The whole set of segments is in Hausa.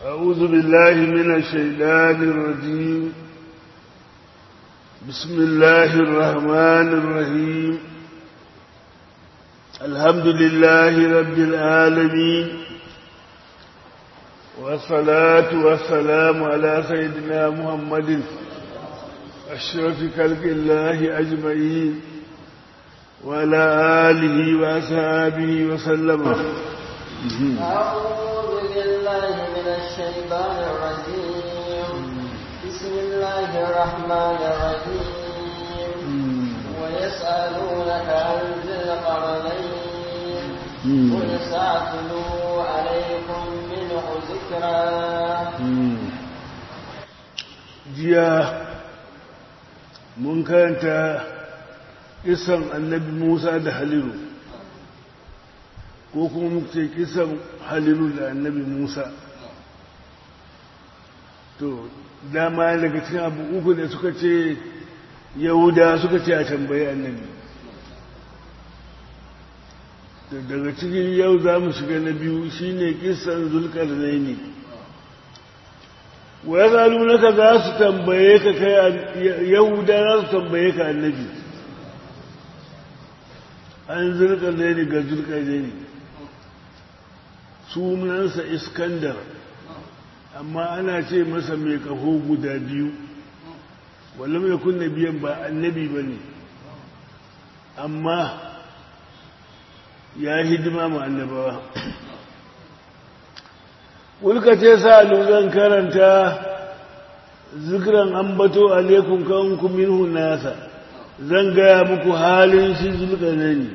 أعوذ بالله من الشيطان الرجيم بسم الله الرحمن الرحيم الحمد لله رب العالمين والصلاة والسلام على سيدنا محمد أشرف خلق الله أجمعين وعلى آله وأصحابه وسلم أعوذ بالله من الشيطان الرجيم بسم الله الرحمن الرحيم ويسألونك عن ذي القرنين قل سأتلو عليكم منه ذكرا jiya mun karanta kisan annabi musa da halilu ko kuma muke kisan halilu da annabi musa to dama daga cikin abu uku da suka ce yahuda suka ce a tambayi annabi daga cikin yau za mu shiga na biyu shine kisan zulkar zaini wa ya zalu naka za su tambaye ka kai yahuda za su tambaye ka annabi an zulkar zaini ga zulkar zaini sunansa iskandar amma ana ce masa mai kaho guda biyu wala mai kunna biyan ba annabi ba ne amma ya hidima ma annabawa wulka ce sa zan karanta zikiran ambato alaikun kanku minhu nasa zan gaya muku halin shi zulka ne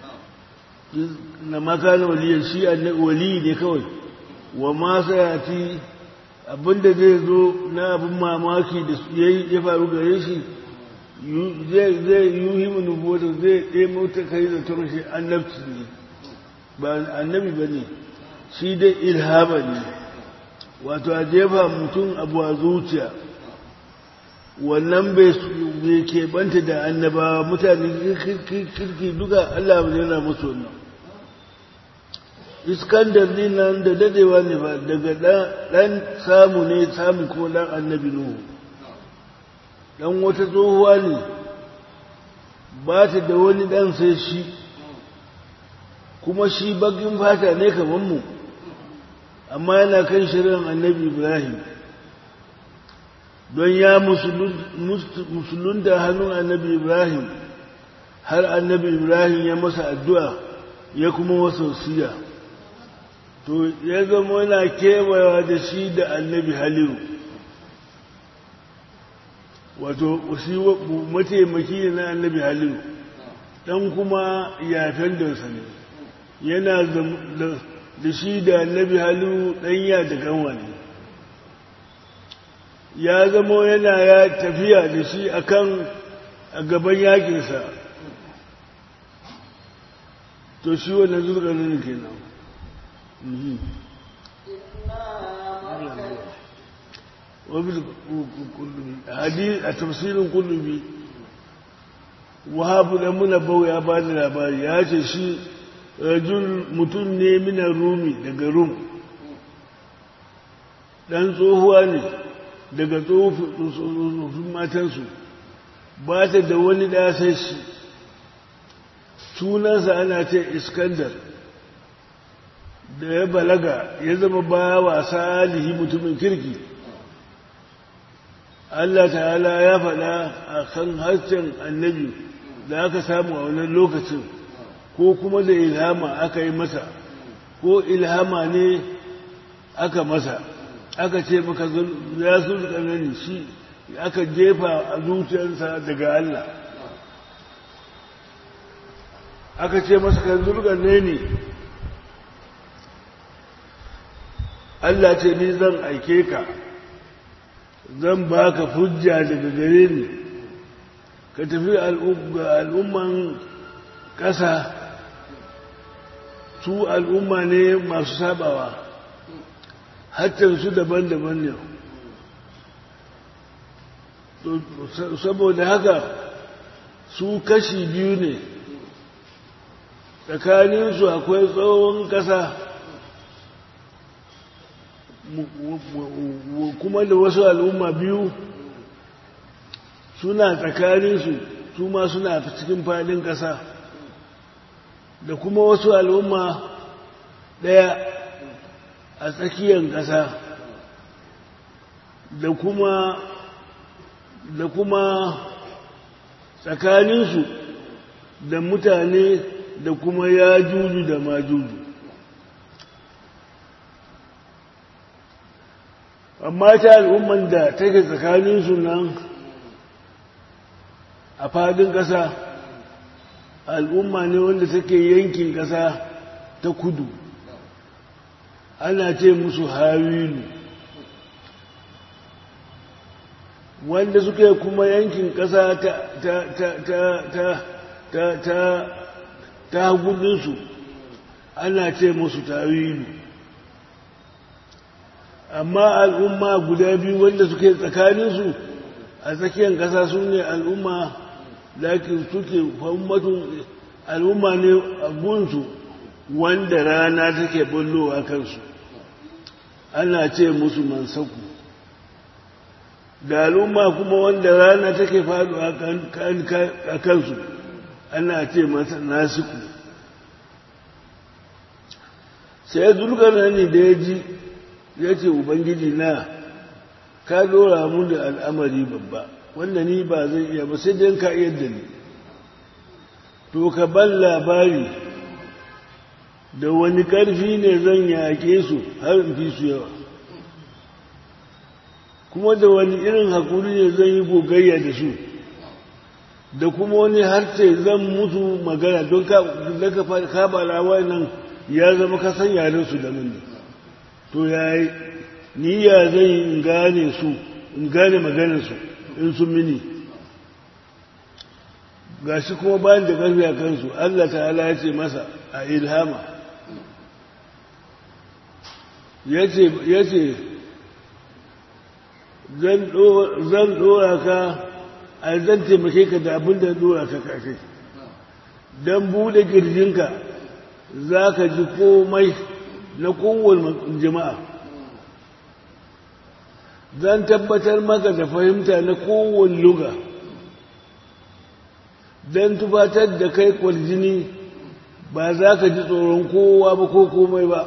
na makanin waliyar shi wali ne kawai wa masu yati abinda zai zo na abin mamaki da ya faru gare shi zai yi nubuwata zai ɗaya ta kai da turshi annabci ne ba annabi ba ne shi dai ilhama ne wato a jefa mutum abu a zuciya wannan bai keɓanta da annabawa mutane kirki duka allah yana musu wannan iskandar ne nan da dadewa ne ba daga ɗan samu ne samu ko ɗan annabi nuhu ɗan wata tsohuwa ne ba ta da wani ɗan sai shi kuma shi bagin fata ne kamar mu amma yana kan shirin annabi ibrahim don ya musulunta hannun annabi ibrahim har annabi ibrahim ya masa addu'a ya kuma masa wasiya to ya zama yana kewayawa da shi da annabi haliru wato shi mataimaki ne na annabi haliru dan kuma yafen da ne yana da shi da annabi haliru ɗanya da kanwa ne ya zama yana ya tafiya da shi akan a gaban yakinsa to shi wannan zurganin kenan a tafsirin kullubi wahabu da muna bau ya ba da labari ya ce shi rajul mutum ne minan rumi daga rum ɗan tsohuwa ne daga tsohon matansu ba ta da wani ɗasai shi sunansa ana ce iskandar da ya balaga ya zama ba wa salihi mutumin kirki Allah ta'ala ya faɗa a kan harshen annabi da aka samu a wannan lokacin ko kuma da ilhama aka yi masa ko ilhama ne aka masa aka ce maka ya su tsanani shi aka jefa a zuciyarsa daga Allah aka ce masa kan zurganne ne Allah ce ni zan aike ka zan baka hujja daga gare ni ka tafi al'umman ƙasa su al'umma ne masu sabawa su daban-daban ne saboda haka su kashi biyu ne tsakaninsu akwai tsohon ƙasa kuma da wasu al'umma biyu suna tsakaninsu su ma suna cikin fadin ƙasa da kuma wasu al'umma ɗaya a tsakiyar ƙasa da kuma da kuma tsakaninsu da mutane da kuma ya juju da ma juju amma ta al'umman da take tsakaninsu nan a fadin ƙasa al'umma ne wanda take yankin ƙasa ta kudu ana ce musu hawilu wanda suke kuma yankin ƙasa ta ta ta ta ta ta ta ta gudunsu ana ce musu tawilu amma al'umma guda biyu wanda suke tsakaninsu a tsakiyar ƙasa su ne al'umma lakin suke fahimmatun al'umma ne a gunsu wanda rana take bullowa kansu ana ce musu mansaku da al'umma kuma wanda rana take faɗo a kansu ana ce masa nasiku sai zulkarnani da ya ji ya ce ubangiji na ka dora mu da al'amari babba wanda ni ba zai iya ba sai dai ka iya da ni to ka ban labari da wani ƙarfi ne zan yaƙe su har in fi su yawa kuma da wani irin haƙuri ne zan yi gogayya da su da kuma wani harce zan mutu magana don ka kabala nan ya zama kasan yaren su da mini to ya yi niyya zan yi in gane su in gane maganarsu in sun mini ga shi kuma bayan da ƙarfi a kansu Allah ta'ala ya ce masa a ilhama ya ce zan ɗora ka a zan taimake ka da abin da ɗora ka kashe don buɗe ƙirjinka za ka ji komai na kowane jama'a zan tabbatar maka da fahimta na kowane luga don tufatar da kai kwarjini ba za ka ji tsoron kowa ba ko komai ba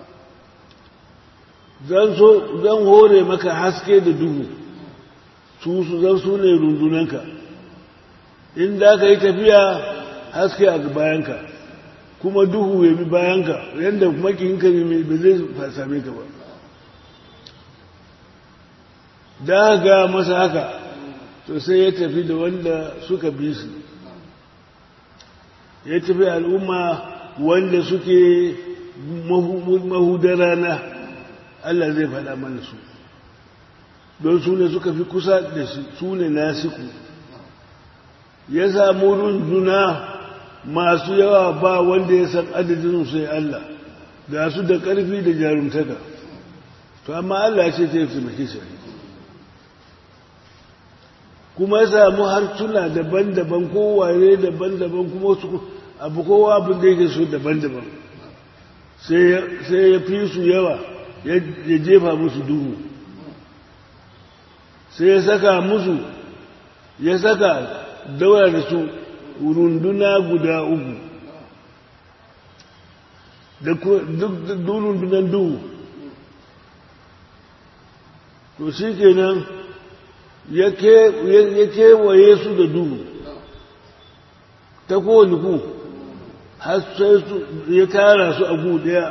zan so zan hore maka haske da duhu su su zan su ne rundunanka in za ka yi tafiya haske a bayanka kuma duhu ya bi bayanka yadda makinka ne ba zai same ka ba da ga masa haka to sai ya tafi da wanda suka bi su ya tafi al'umma wanda suke mahudar rana Allah zai faɗa mana su don su ne suka fi kusa da shi su ne nasiku ya samu runduna masu yawa ba wanda ya san adadin sai Allah ga su da ƙarfi da jarumtaka to amma Allah ce ta yi taimake shi kuma ya samu harsuna daban-daban kowaye daban-daban kuma su abu kowa abin da yake so daban-daban sai ya fi su yawa ya jefa musu duhu sai ya saka musu ya saka daura da su runduna guda uku da duk rundunan duhu to shi kenan ya kewaye su da duhu ta kowane ku har sai ya tara su a gu daya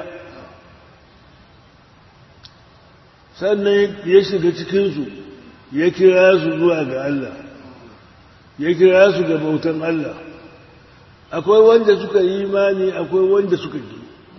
sannan ya shiga cikinsu ya kira su zuwa ga Allah ya kira su ga bautan Allah akwai wanda suka yi imani akwai wanda suka ki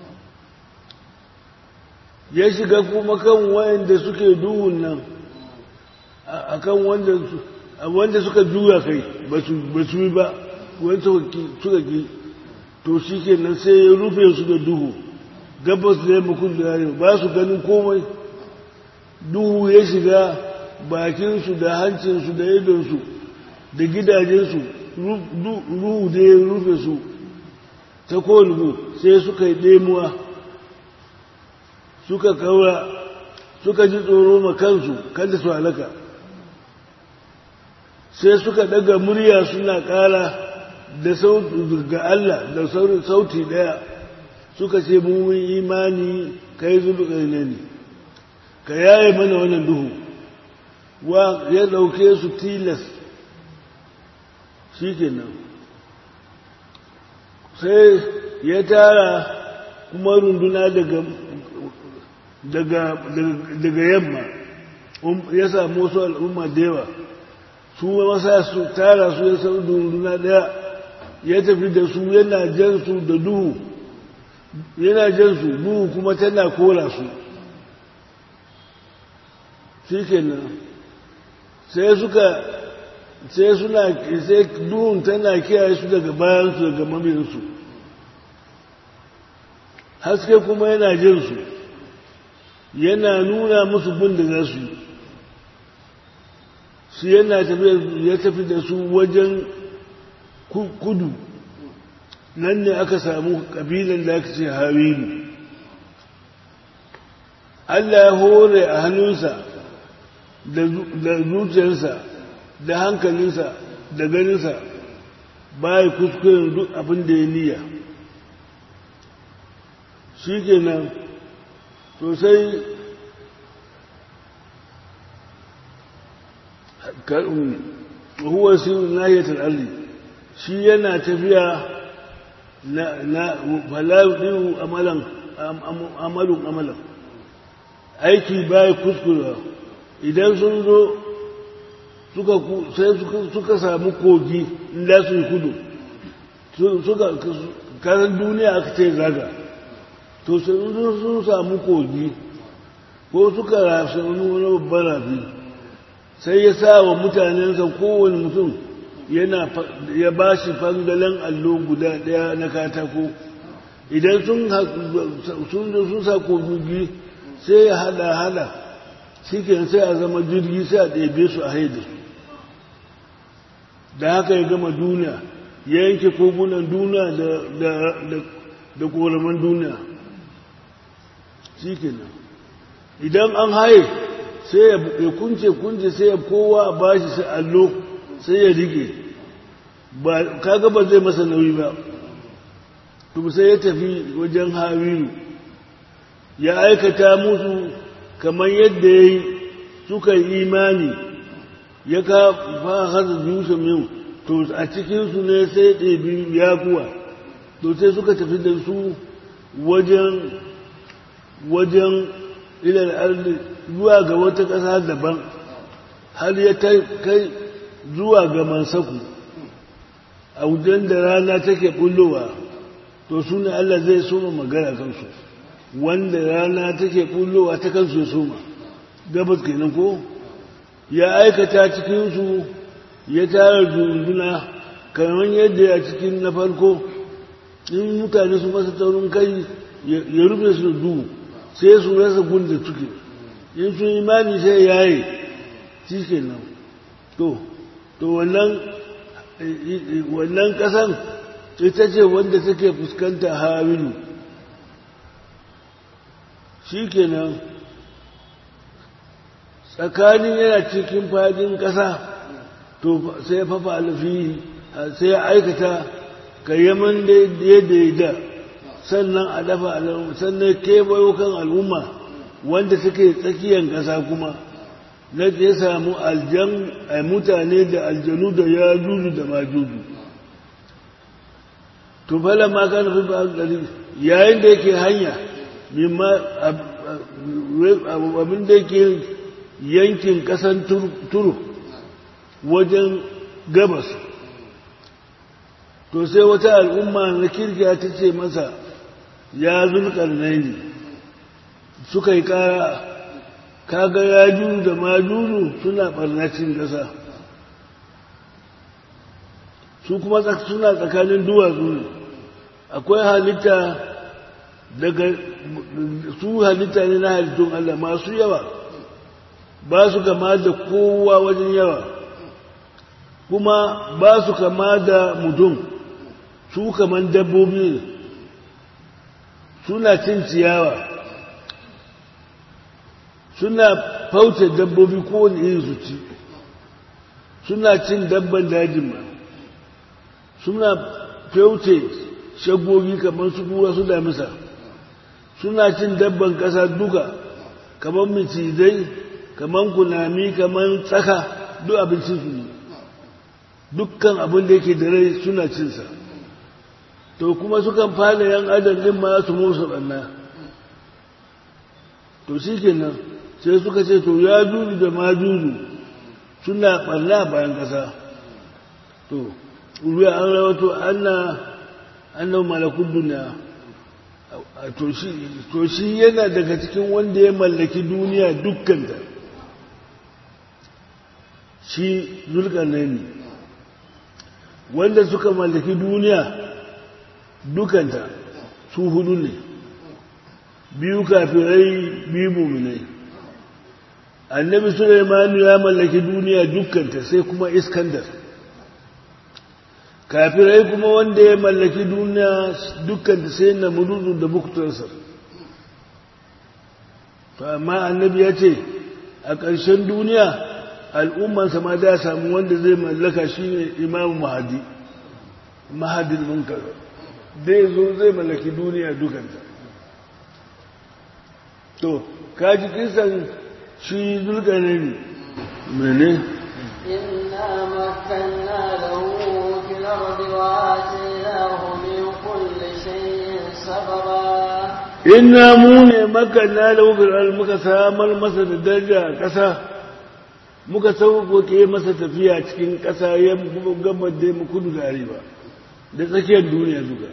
ya shiga kuma kan wayanda suke duhun nan akan wanda wanda suka juya kai ba su yi ba wanda suka ki to shi kenan sai ya rufe su da duhu gabas da yamma kudu da arewa ba su ganin komai duhu ya shiga bakinsu da hancinsu da idonsu da gidajensu ruhu da ya rufe su ta kowane sai suka yi ɗemuwa suka kaura suka ji tsoro ma kansu kada su halaka sai suka daga murya suna ƙara da sauti ga Allah da sauti ɗaya suka ce mun imani kai zulƙar ne ka yaye mana wannan duhu wa ya ɗauke su tilas shi kenan sai ya tara kuma runduna daga daga daga yamma ya samu wasu al'umma da yawa su masa su tara su ya sau runduna daya ya tafi da su yana jan su da duhu yana jan su duhu kuma tana kora su shi kenan sai suka sai suna sai duhun tana kiyaye su daga bayansu daga maminsu haske kuma yana jin su yana nuna musu bin da za su yi su yana ya tafi da su wajen kudu nan ne aka samu ƙabilan da aka ce hawilu Allah ya hore a hannunsa da zuciyarsa da hankalinsa da ganinsa baya kuskuren duk abin da ya niyya shi kenan sosai huwa sirrin nahiyatul ardi shi yana tafiya na na falaɗin amalan amalun amalan aiki baya kuskura idan sun zo suka sai suka samu kogi inda su yi kudu suka karan duniya aka ce zaga to sun sun samu kogi ko suka rasu wani babban rafi sai ya sa wa mutanensa kowane mutum yana ya ba shi fangalen allo guda ɗaya na katako idan sun sun sa kogi sai ya hada hada shi sai a zama jirgi sai a ɗebe su a haida su da haka ya gama duniya ya yanke kogunan duniya da koraman duniya shi kenan idan an haye sai ya kunce kunce sai ya kowa ba shi sai allo sai ya rike ba kaga ba zai masa nauyi ba to sai ya tafi wajen hawilu ya aikata musu kamar yadda ya yi suka yi imani ya ka fahar yusuf min to a cikinsu ne sai ɗebi yakuwa to sai suka tafi da su wajen wajen ilal arzi zuwa ga wata ƙasa daban har ya kai zuwa ga mansaku a wajen da rana take bullowa to su ne Allah zai soma magana kansu wanda rana take bullowa ta kansu ya soma gabas kenan ko ya aikata cikinsu ya tara dunduna kamar yadda a cikin na farko in mutane su masa taurin kai ya rufe su da duhu sai su rasa gunda suke in sun imani sai yaye shi kenan to to wannan wannan kasan ita ce wanda take fuskanta hawilu shi kenan tsakanin yana cikin fadin ƙasa to sai fafa alfi sai ya aikata kayyaman da ya da sannan a dafa al'umma sannan kewayo kan al'umma wanda take tsakiyar ƙasa kuma na ya samu aljan a mutane da aljanu da ya juju da majuju to fala ma kana fi ba gari yayin da yake hanya mimma abin da yake yankin kasan turu wajen gabas to sai wata al'umma na kirkiya ta ce masa ya zulkar ne suka yi kara kaga ya juru da majuru suna barnacin ƙasa su kuma suna tsakanin duwatsu ne akwai halitta daga su halitta ne na halittun Allah masu yawa ba su kama da kowa wajen yawa kuma ba su kama da mutum su kaman dabbobi ne suna cin ciyawa suna fauce dabbobi kowane iri su ci suna cin dabban dajin ma suna fauce shagogi kamar su kura su damisa suna cin dabban ƙasa duka kamar micizai kamar kunami kamar tsaka duk abincin su ne dukkan abin da yake da rai suna cinsa to kuma sukan fara yan adam din ma su musu ɓanna to shi kenan sai suka ce to ya juju da ma juju suna ɓanna bayan ƙasa to ruwa an rawato anna annan malakun duniya to shi yana daga cikin wanda ya mallaki duniya dukkan ta shi zulkarnaini wanda suka mallaki duniya dukanta su hudu ne biyu kafirai biyu muminai annabi sulaimanu ya mallaki duniya dukkanta sai kuma iskandar kafirai kuma wanda ya mallaki duniya dukkanta sai na mududu da buktarsa to amma annabi ya ce a ƙarshen duniya al'ummansa ma da samu wanda zai mallaka shi ne imamu mahadi mahadin munkar zai zo zai mallaki duniya dukanta to kaji kisan shi zulkane ne mene إنا مكنا له في الأرض وآتيناه من كل شيء سببا inna mu ne makanna da wufir muka samar masa da daraja a ƙasa muka sauƙoƙe masa tafiya cikin ƙasa ya gabar da mu kudu da arewa da tsakiyar duniya duka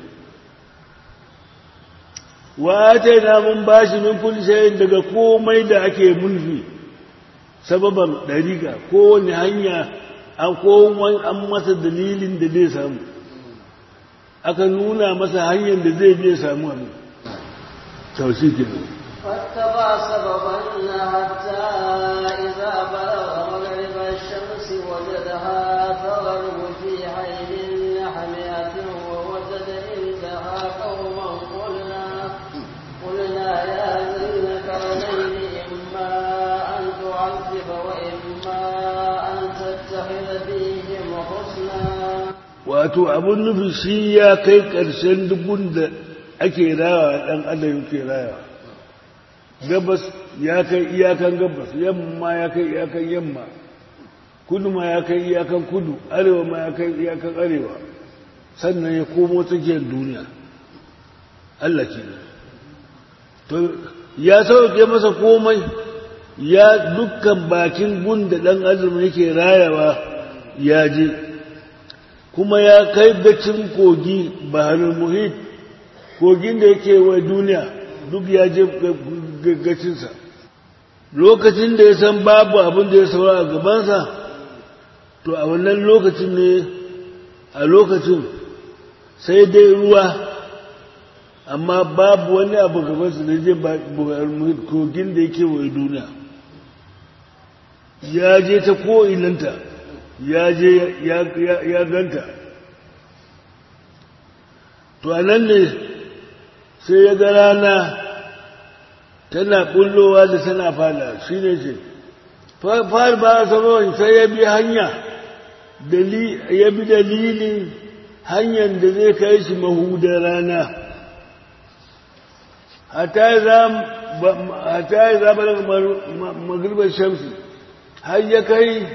wa ta na mun bashi min kulli shay'in daga komai da ake mulki sababan dariƙa kowane hanya an komai an masa dalilin da zai samu aka nuna masa hanyar da zai je samu abin tausi kenan فاتبع سببا حتى إذا بلغ مغرب الشمس وجدها تغرب في عين حمئة ووجد عندها قوما قلنا قلنا يا ذا القرنين إما أن تعذب وإما أن تتخذ فيهم حسنا wato abun nufi shi ya kai ƙarshen dubun da ake rawa ɗan adam yake rawa gabas ya kai iyakan gabas yamma ya kai iyakan yamma kudu ma ya kai iyakan kudu arewa ma ya kai iyakan arewa sannan ya komo tsakiyar duniya Allah ke to ya sauke masa komai ya dukkan bakin gun da ɗan adam yake rayawa ya je kuma ya kai gacin kogi baharul muhit kogin da yake wa duniya duk ya je gaggacinsa lokacin da ya san babu abin da ya saura a gabansa to a wannan lokacin ne a lokacin sai dai ruwa amma babu wani abu gabansa da je kogin da yake wa duniya ya je ta ko'inanta ya je ya ganta to a nan ne sai ya ga rana tana bullowa da tana fada shi ne ce fara ba a saman sai ya bi hanya ya bi dalilin hanyar da zai kai shi mahudar rana hata ya zaba daga magribar shamsi har ya kai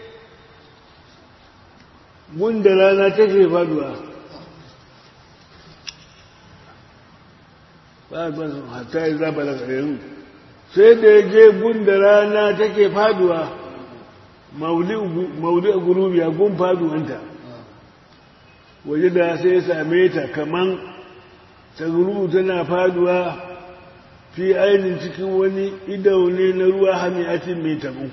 gunda rana take faduwa ba ba hatta ya zaba da ƙarin sai da ya je gunda rana take faduwa mauli a gurubi a gun faduwanta waje da sai ya same ta kaman ta gurubu tana faduwa fi ainihin cikin wani idaune na ruwa hamiyatin mai tabu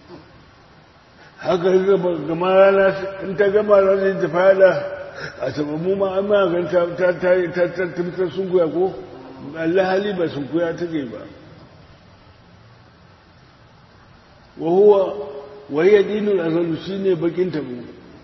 haka gama rana in ta gama rana ta fada a sababu ma an magan ta ta sun kuya ko Allah hali ba sun kuya take ba wa huwa wahiyar dinul azalu shine bakin tabo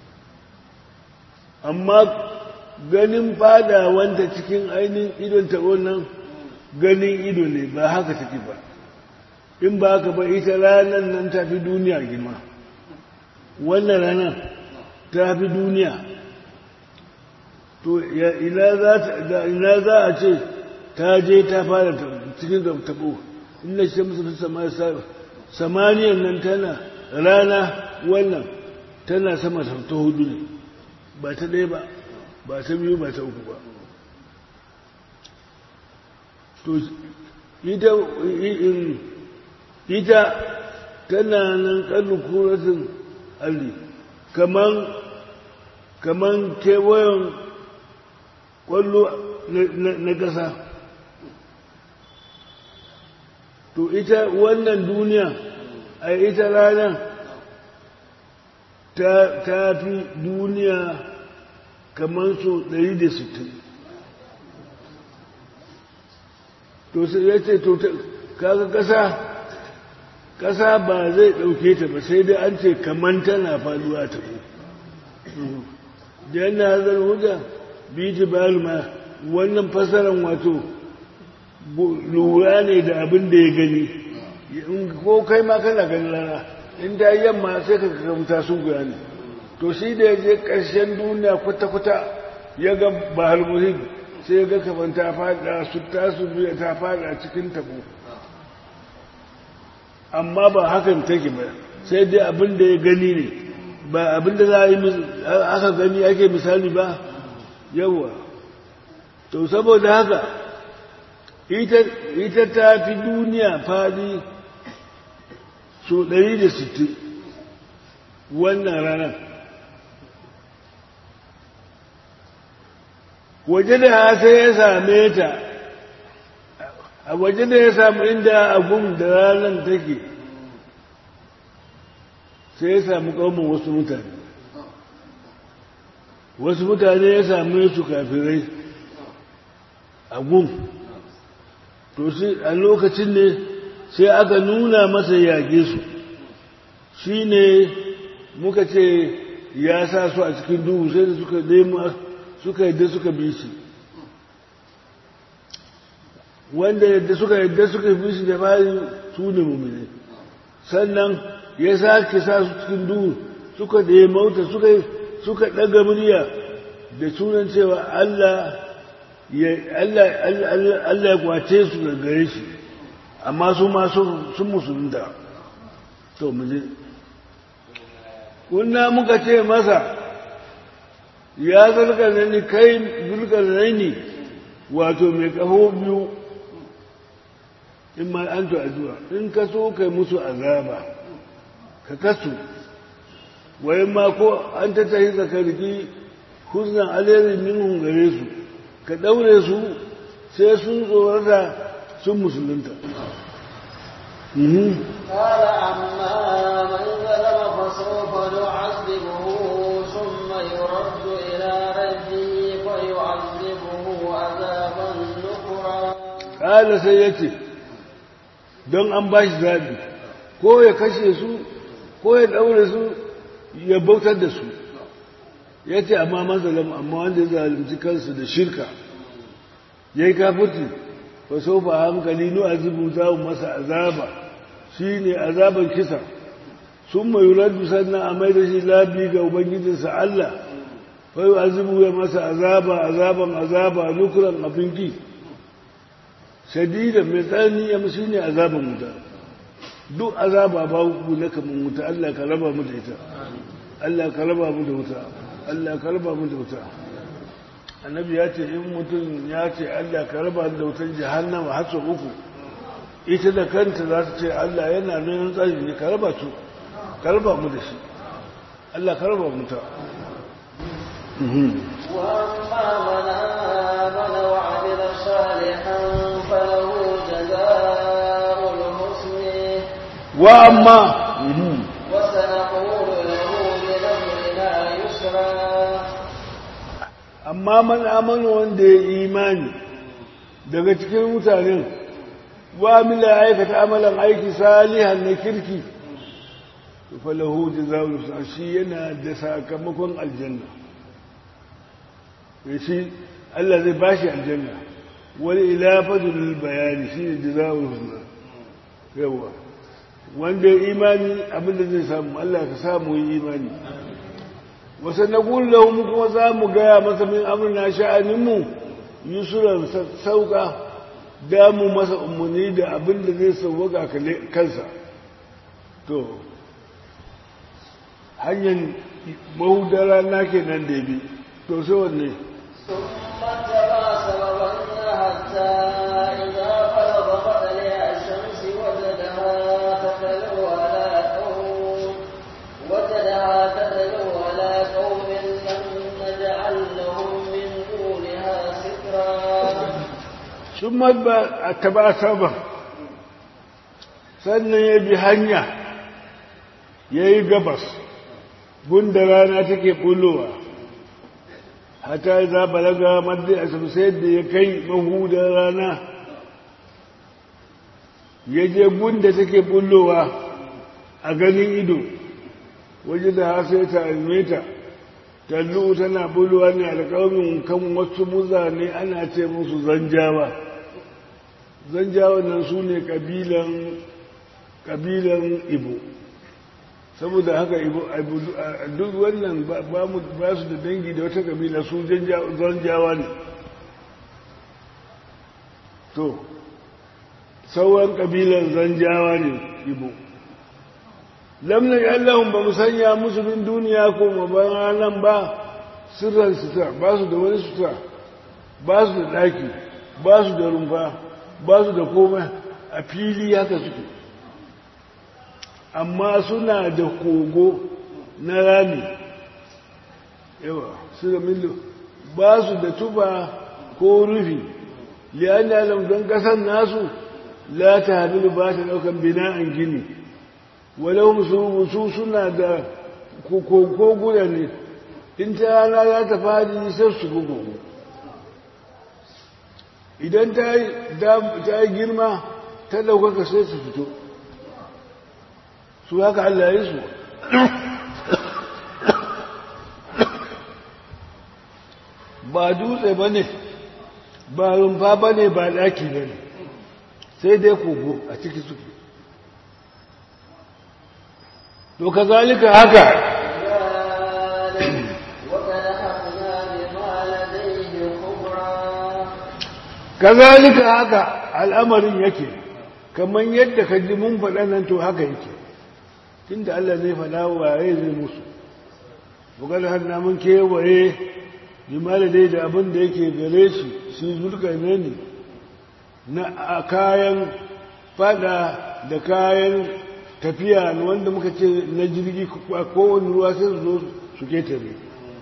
amma ganin fada wanda cikin ainihin idon tabo nan ganin ido ne ba haka take ba in ba ka ba ita ranar nan ta fi duniya girma wannan ranar ta fi duniya to ina za a ce ta je ta fara cikin tabo inda shi musu fi samaniyar nan tana rana wannan tana sama ta hudu ne ba ta ɗaya ba ba ta biyu ba ta uku ba to ita ita tana nan kallu kuratin alli kaman kaman kewayen kwallo na ƙasa to ita wannan duniya a ita ranar ta fi duniya kamar so 160 to sai ya ce to kaga ƙasa ƙasa ba zai ɗauke ta ba sai dai an ce kamar tana faduwa ta ku da yana hazar hujja biji ma wannan fasaran wato lura ne da abin da ya gani ko kai ma kana ganin rana in ta yamma sai ka kamta sun guya ne to shi da ya je ƙarshen duniya kwata-kwata ya ga bahar muhim sai ya ga kafan ta fada su tasu biya ta fada cikin tabo amma ba hakan take ba sai dai abin da ya gani ne ba abin da za a yi aka gani ake misali ba yawa to saboda haka ita ta fi duniya fadi so 160 wannan ranar waje da sai ya same ta a waje da ya samu inda agun da ranar take sai ya samu ƙaumin wasu mutane wasu mutane ya same su kafirai a gun to shi a lokacin ne sai aka nuna masa yage su shi ne muka ce ya sa su a cikin duhu sai da suka nemo suka yadda suka bi shi wanda yadda suka yadda suka bi shi da fari su ne mummune sannan ya sake sa su cikin duhu suka da ya mauta suka ɗaga murya da sunan cewa Allah ya kwace su da gare shi amma su ma sun musulunta to muje kunna muka ce masa ya zarkarnani kai zulkarnani wato mai kaho biyu in ma an to addu'a in ka so kai musu azaba ka kasu wai ma ko an ta tahi zakarki husnan alherin minhum gare su ka daure su sai sun tsorata sun musulunta قال أما من ظلم فسوف نعذبه ثم يرد إلى ربه فيعذبه عذابا نكرا قال سيتي don an ba shi zaɓi ko ya kashe su ko ya ɗaure su ya bautar da su ya ce amma mazalam amma wanda ya zalunci kansu da shirka ya yi kafirci ba so ba hankali nu azibu za mu masa azaba shi ne azaban kisa sun mai raddu sannan a mai da shi labi ga ubangijinsa Allah fai azibu ya masa azaba azaban azaba nukuran abin ki shadida mai tsanani ya shi ne azaban wuta duk azaba ba ku na kamar wuta Allah ka raba mu da ita Allah ka raba mu da wuta Allah ka raba mu da wuta annabi ya ce in mutum ya ce Allah ka raba da wutar jahannama har sau uku ita da kanta za ta ce Allah yana nuna tsari ne ka raba su ka raba mu da shi Allah ka raba mu ta وأما من آمن وعمل صالحا فله جزاء الحسن وأما وسنقول له من أمرنا يسرا amma man amana wanda ya imani daga cikin mutanen wa mila aikata amalan aiki salihan na kirki falahu jazaa'ul husna shi yana da sakamakon aljanna shi Allah zai bashi aljanna wal ilafatu lil bayani shi ne jazaa'ul husna yawa wanda ya imani abinda zai samu Allah ka samu yi imani wasu na gullahu kuma za mu gaya masa min amurna sha'aninmu yusuran sauka damu masa umarni da abinda zai sauwaka kansa to hanyar mahudara na ke nan da bi to sai wanne ثم اتبع سببا حتى إذا بلغ مطلع الشمس وجدها تتلو على قوم وجدها تتلو على قوم لم نجعل لهم من دونها سترا sun a taba saba sannan ya bi hanya ya yi gabas gunda rana take bulowa hata za balaga madda a sai da ya kai mahudar rana ya je gunda take bulowa a ganin ido waje da sai ta almeta tallu tana bulowa ne alƙawarin kan wasu muzane ana ce musu zanjawa zanjawa nan su ne ƙabilan ibo saboda haka duk wannan ba su da dangi da wata kabila su zanjawa ne to sauran kabilan zanjawa ne ibo lamna allahun ba mu sanya musu bin duniya ko mabayan nan ba sirran sutura ba su da wani sutura ba su da ɗaki ba su da rumfa ba su da komai a fili haka suke amma suna da kogo na rami yawa su da millo ba su da tuba ko rufi liyan da alam don kasan nasu la ta hamilu ba ta daukan bina'an gini walau su suna da koguna ne in ta rana za ta fadi sai su gugu idan ta yi girma ta daukaka sai su fito su haka Allah ya su ba dutse ba ne ba rumfa ba ne ba ɗaki ba ne sai dai kogo a ciki suke to ka zalika haka kazalika haka al'amarin yake kamar yadda ka ji mun faɗa nan to haka yake tunda Allah zai faɗa waye zai musu bugar hannu mun kewaye jimala dai da abin da yake gare shi shi zulka ne na kayan fada da kayan tafiya wanda muka ce na jirgi kowane ruwa sai su zo su ketare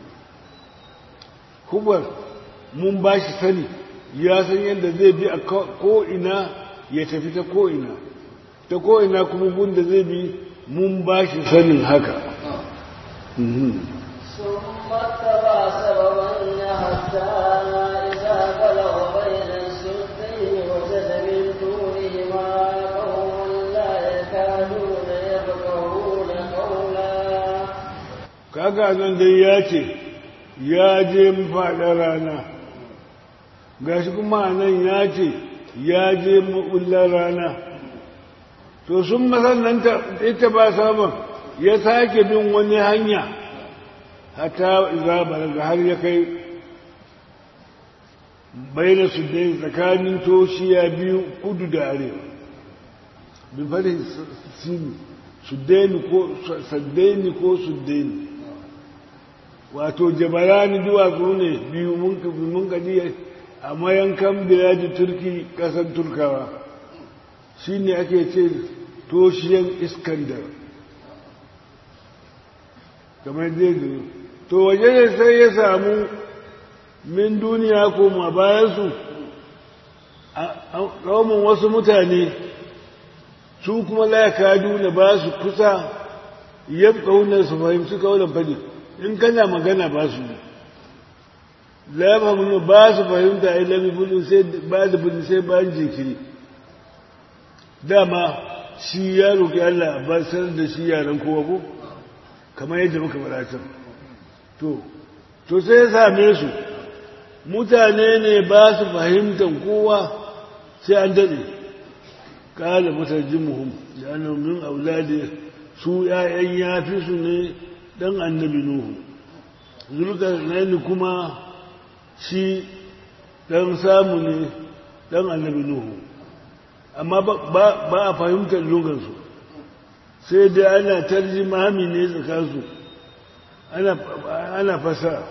kubar mun ba shi sani ya san yadda zai bi a ko'ina ya tafi ta ko'ina ta ko'ina kuma gunda zai bi mun ba shi sanin haka ثم اتبع سببا حتى إذا بلغ بين السدين وجد من دونهما قوم لا يكادون يفقهون قولا kaga nan dai ya ce ya je faɗa rana gashi kuma nan ya ce ya je maɓullar rana to sun masannanta ita ba sabon ya sake bin wani hanya hata iza balaga har ya kai bayyana su dai tsakanin toshiya biyu kudu da arewa bin fari sini suddaini ko saddaini ko suddaini wato jabalani duwatsu ne biyu mun kaji a mayankan biladi turki kasar turkawa shi ne ake ce toshiyan iskandar kamar zai zo to waje ne sai ya samu min duniya koma bayansu a wasu mutane su kuma laka duna ba su kusa yabka wunan su fahimci kaunar fadi in kana magana ba su la fahimta ba su fahimta a ilami bulun sai ba da bulun sai bayan jinkiri dama shi ya roƙi Allah ba sanar da shi yaran kowa ko kamar yadda muka faɗa to to sai ya same su mutane ne ba su fahimtar kowa sai an daɗe kala mutarjimuhum da annabi min auladi su ƴaƴan yafi su ne dan annabi nuhu zulkarnaini kuma shi dan samu ne dan annabi nuhu amma ba a fahimtar lugansu sai dai ana tarjimami ne tsakansu ana fasa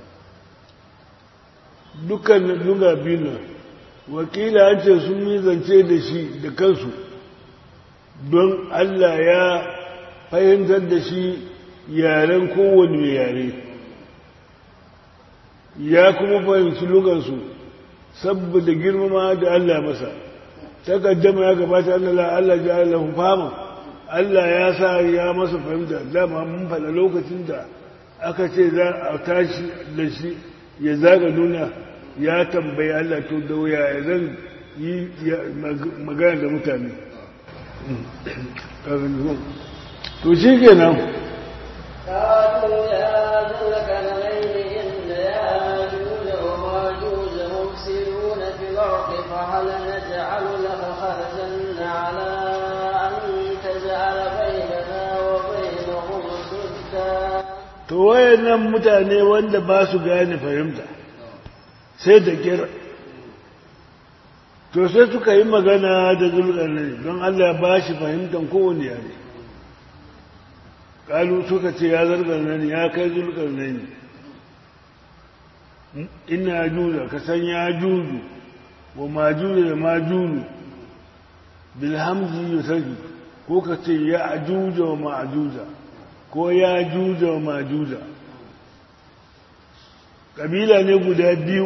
dukkan luga biyu wakila an ce sun yi zance da shi da kansu don Allah ya fahimtar da shi yaren kowane yare ya kuma fahimci lugansu saboda girmama da Allah masa takaddama ya gabata Allah Allah ji Allah fama Allah ya sa ya masa fahimta dama mun faɗa lokacin da aka ce za a tashi da shi ya zaga nuna ya tambayi Allah to da wuya zan yi magana da mutane to shi kenan قالوا يا ذا القرنين إن ياجوج وماجوج مفسدون في الأرض فهل نجعل لك خرجا على أن تجعل بيننا وبينهم سدا to wayannan mutane wanda ba su gane fahimta sai da kira to sai suka yi magana da zulkarnani don Allah ba shi fahimtar kowane yare kalu suka ce ya zulkarnani ya kai zulkarnani ina juza ka san ya juju wa majuju da majuju bilhamzi yusaki ko ka ce ya ajuja wa ma'ajuja ko ya juja wa majuja ƙabila ne guda biyu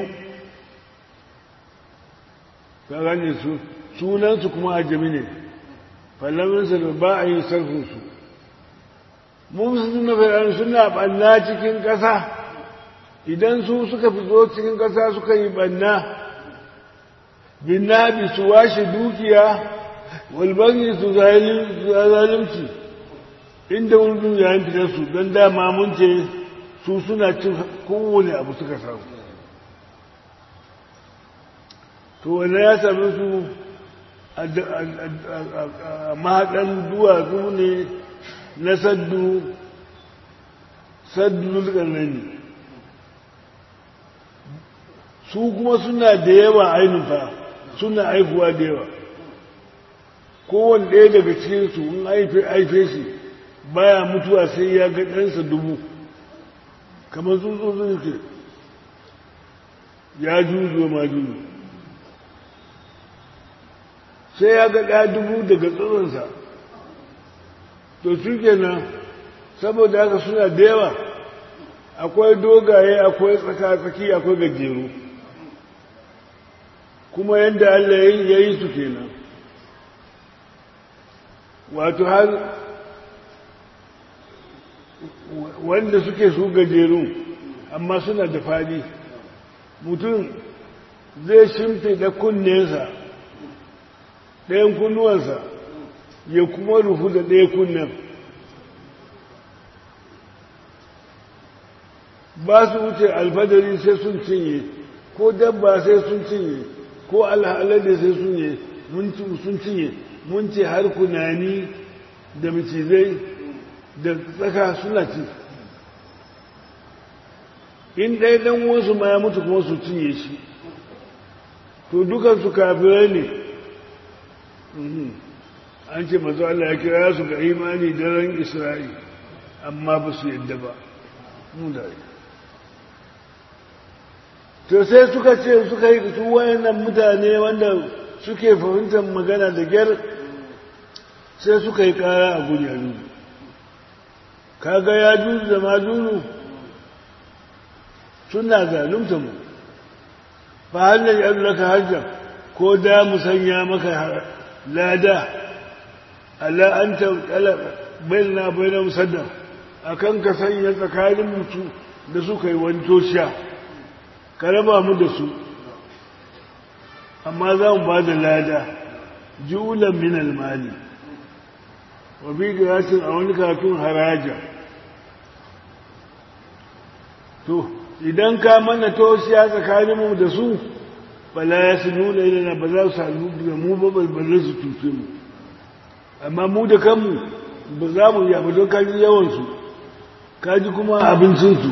ka gane su sunansu kuma ajami ne fallaminsa da ba a yi sarfinsu mun suna fir'aun suna ɓanna cikin ƙasa idan su suka fito cikin ƙasa suka yi ɓanna binnabi su washe dukiya walbangi su zalimci inda wani yayin fitar su don dama mun ce su suna cin kowane abu suka samu to wanda ya sami su a mahaɗan duwatsu ne na saddu saddu ne su kuma suna da yawa ainihin fa suna aifuwa da yawa kowane ɗaya daga cikinsu in aife shi baya mutuwa sai ya ga ɗansa dubu kamar tsutsotsin ke ya juzo ma juzo sai ya ga ɗaya dubu daga tsoronsa to su kenan saboda haka suna da yawa akwai dogaye akwai tsaka-tsaki akwai gajeru kuma yadda Allah ya yi su kenan wato har wanda suke su gajeru amma suna da fadi mutum zai shimfe da kunnensa ɗayan kunnuwansa ya kuma rufu da ɗaya kunnen ba su wuce alfadari sai sun cinye ko dabba sai sun cinye ko alhalade sai sun cinye mun ce har kunani da macizai da tsaka suna ci in ɗaya ɗan wasu ma ya mutu kuma su cinye shi to dukansu kafirai ne an ce mazu Allah ya kira su ga imani daren isra'i amma ba su yadda ba mu da to sai suka ce suka yi su wayannan mutane wanda suke fahimtar magana da gyar sai suka yi kara a gudu kaga ya juzu da majunu suna zalunta mu fa hannun yan laka hajjar ko da mu sanya maka lada Allah an ta bayyana bayyana musaddam akan ka sanya tsakanin mutu da suka yi wani toshiya ka raba mu da su amma za mu ba da lada julan min almali wa bi giratin a wani katun haraja to idan ka mana toshiya tsakaninmu da su bala ya su nuna ilana ba za su sadu da mu ba ba za su cuce mu amma mu da kanmu ba za mu yi don kaji yawansu kaji kuma abincinsu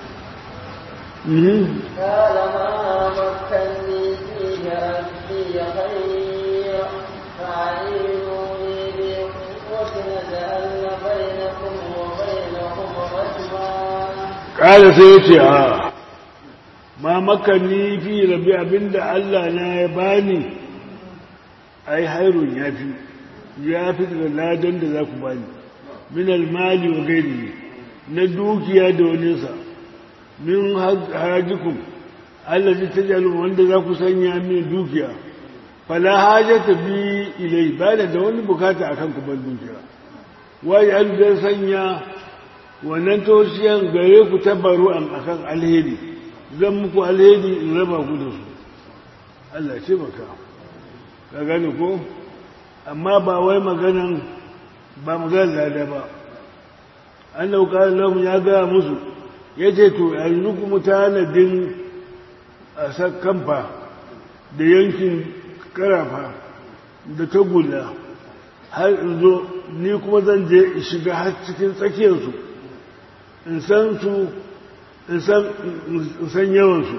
قال ما مكني فيه ربي خير فأعينوني بقوة نجعل بينكم وبينهم رجما ƙara sai ya ce a ma makanni fi rabi abinda Allah na ya bani ai hairun ya fi ya fi daga ladan da za ku bani min almali wa gairi na dukiya da waninsa min harajikum Allah ta jalu wanda za ku sanya min dukiya fala hajata bi ilai ba da wani bukata akan ku ban dukiya wai an zai sanya wannan tosiyan gare ku tabaru an akan alheri zan muku alheri in raba ku da su Allah ce maka ka gane ko amma ba wai maganan ba maganan lada ba an dauka lahum ya gaya musu ya ce to yanzu kuma tanadin a kamfa da yankin karafa da tagulla har in zo ni kuma zan je in shiga har cikin tsakiyarsu in san su in san yawansu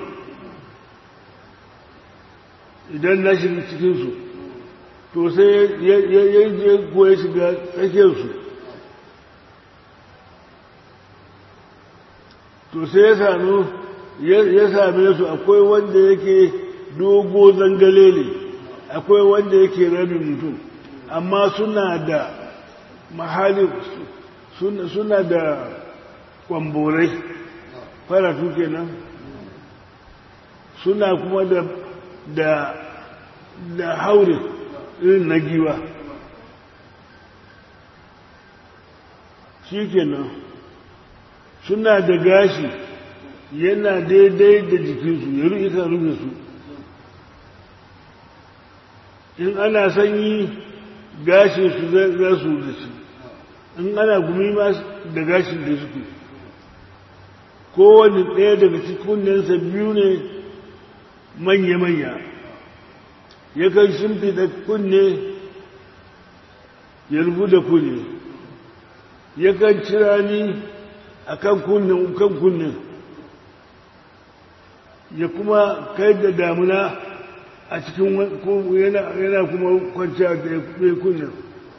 idan na shiga cikinsu to sai ya je ko ya shiga tsakiyarsu to sai ya sami ya same su akwai wanda yake dogo zangale ne akwai wanda yake rabin mutum amma suna da mahali suna da kwamborai faratu kenan suna kuma da da da haure irin na giwa shi kenan suna da gashi yana daidai da jikinsu ya rufe rufe su in ana sanyi gashin su za su da shi in ana gumi ma da gashin da suke kowane ɗaya daga cikin biyu ne manya-manya yakan shimfiɗa kunne ya rubu da kunne yakan cira ni a kan kunnen kan kunnen ya kuma kai da damuna a cikin yana kuma kwanciya da ya kunnen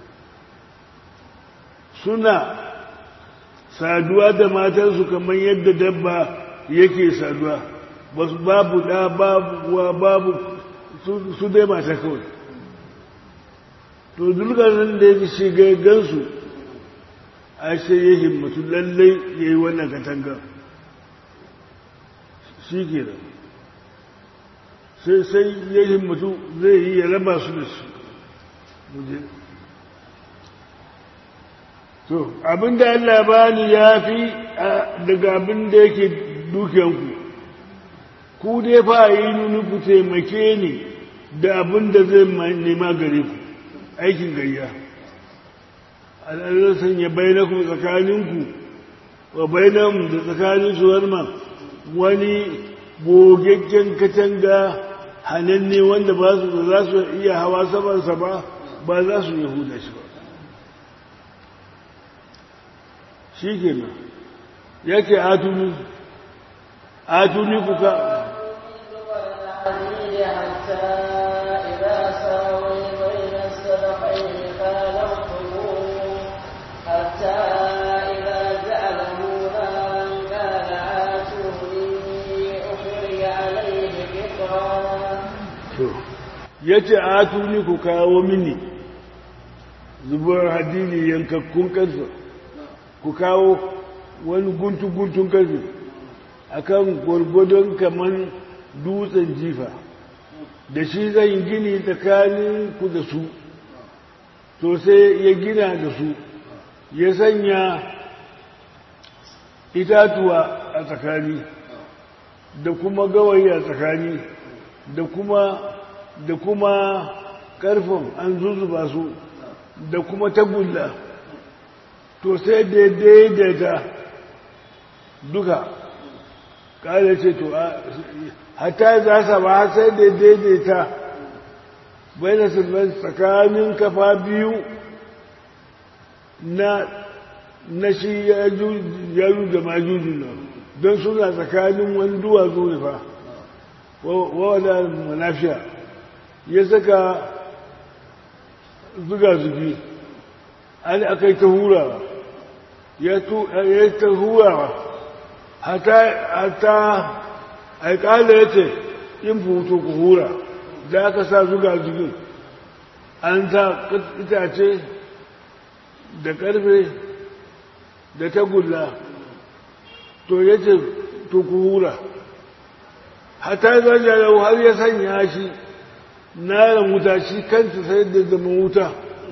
suna saduwa da matansu kamar yadda dabba yake saduwa babu ɗa babu wa babu su dai mata kawai to dulgarin da ya shiga gansu a sai ya himmatu lallai ya yi wannan katanga shi ke da sai sai ya himmatu zai yi ya raba su da shi muje to abinda Allah bani ya fi daga abinda yake dukiyanku ku dai fa yi nuni ku taimake ni da abinda zai nema gare ku aikin gayya al'adar sanya bainaku tsakaninku wa bainamu da tsakanin suwarma wani gogaggen katanga hananne wanda ba su za su iya hawa samansa ba ba za su yahuda shi ba shi ke nan yake atuni atuni kuka ya ce a tuni ku kawo mini zubar hadini yankakkun kansa ku kawo wani guntu-guntun kansa a kan gwargwadon kaman dutsen jifa da shi zan gini tsakanin ku da su to sai ya gina da su ya sanya itatuwa a tsakani da kuma gawayi a tsakani da kuma da kuma karfin an zuzuba su da kuma tagulla to sai daidai da duka kala ce to hatta za sa ba sai da daidaita bai da sulman tsakanin kafa biyu na na shi ya ju da majujin nan don suna tsakanin wani duwatsu ne fa wawada manafiya ya saka zuga-zugi an aka yi ta hurawa ya yi ta hurawa hata aikala ya ce in futo ku hura da aka sa zuga-zugin an ta itace da karfe da tagulla to ya ce to ku hura hata zajarar har ya sanya shi naran wuta shi kanta sai da zama wuta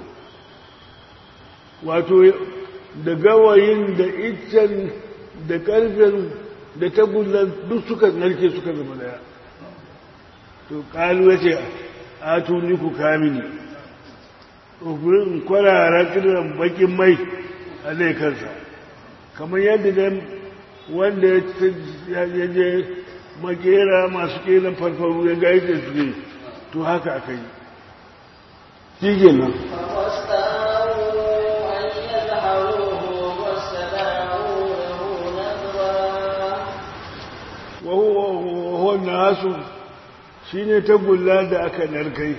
wato da gawayin da iccen da karfen da tagullan duk suka narke suka zama daya to kalu ya ce a tuni ku kamini ƙufurin kwarara kiran bakin mai a kansa kamar yadda dan wanda ya je makera masu kelan farfaru ya gaji da su ne to haka aka yi shi kenan wahuwan nasu shi ne tagulla da aka narkai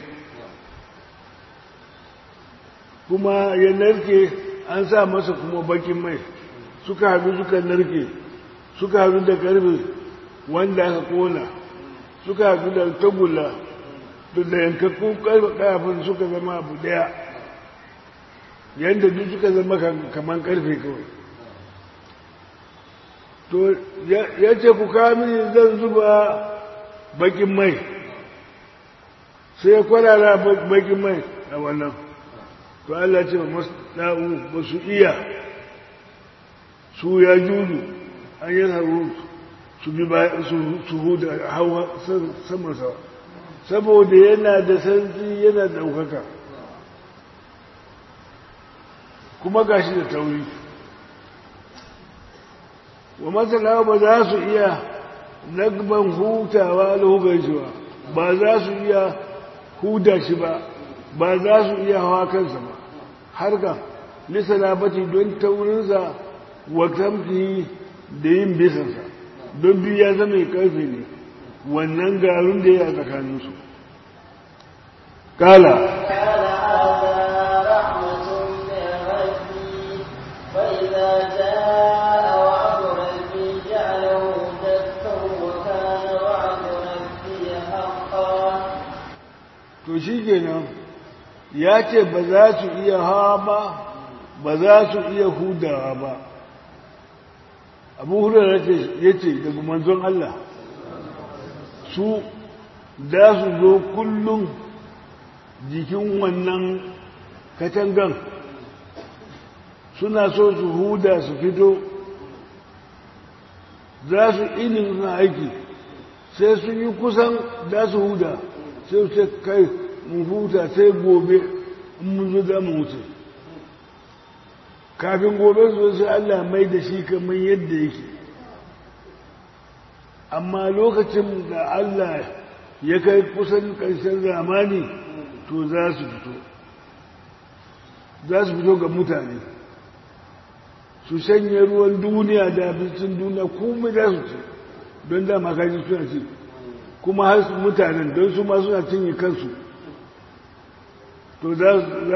kuma ya narke an sa masa kuma bakin mai suka haɗu suka narke suka haɗu da karfe wanda aka kona suka haɗu da tagulla da yankakkun ƙarfin suka zama abu ɗaya yadda duk suka zama kamar ƙarfe kawai to ya ce ku kamini zan zuba bakin mai sai ya kwarara bakin mai a wannan to Allah ce ba na'u ba su iya su ya juju an yi haru su bi su huda hawa saman sawa saboda yana da santi yana ɗaukaka kuma gashi da tauri wa matsala ba za su iya nagban hutawa da hukuncewa ba za su iya huda shi ba ba za su iya hawa kansa ba har ga lissalabati don taurinsa wa kamfi da yin bisansa don biyu ya zama karfe ne wannan garin da ya tsakaninsu kala to shi kenan ya ce ba za su iya hawa ba ba za su iya hudawa ba abu hudar ya ce daga manzon Allah su da su zo kullum jikin wannan katangan suna so su huda su fito za su ilin suna aiki sai sun yi kusan da su huda sai su kai mun huta sai gobe in mun zo za mu wuce kafin gobe su sai Allah mai da shi kamar yadda yake amma lokacin da Allah ya kai kusan ƙarshen zamani to za su fito za su fito ga mutane su shanye ruwan duniya da abincin duniya kuma za su ci don dama kaji suna ci kuma har su mutanen don su ma suna cinye kansu to za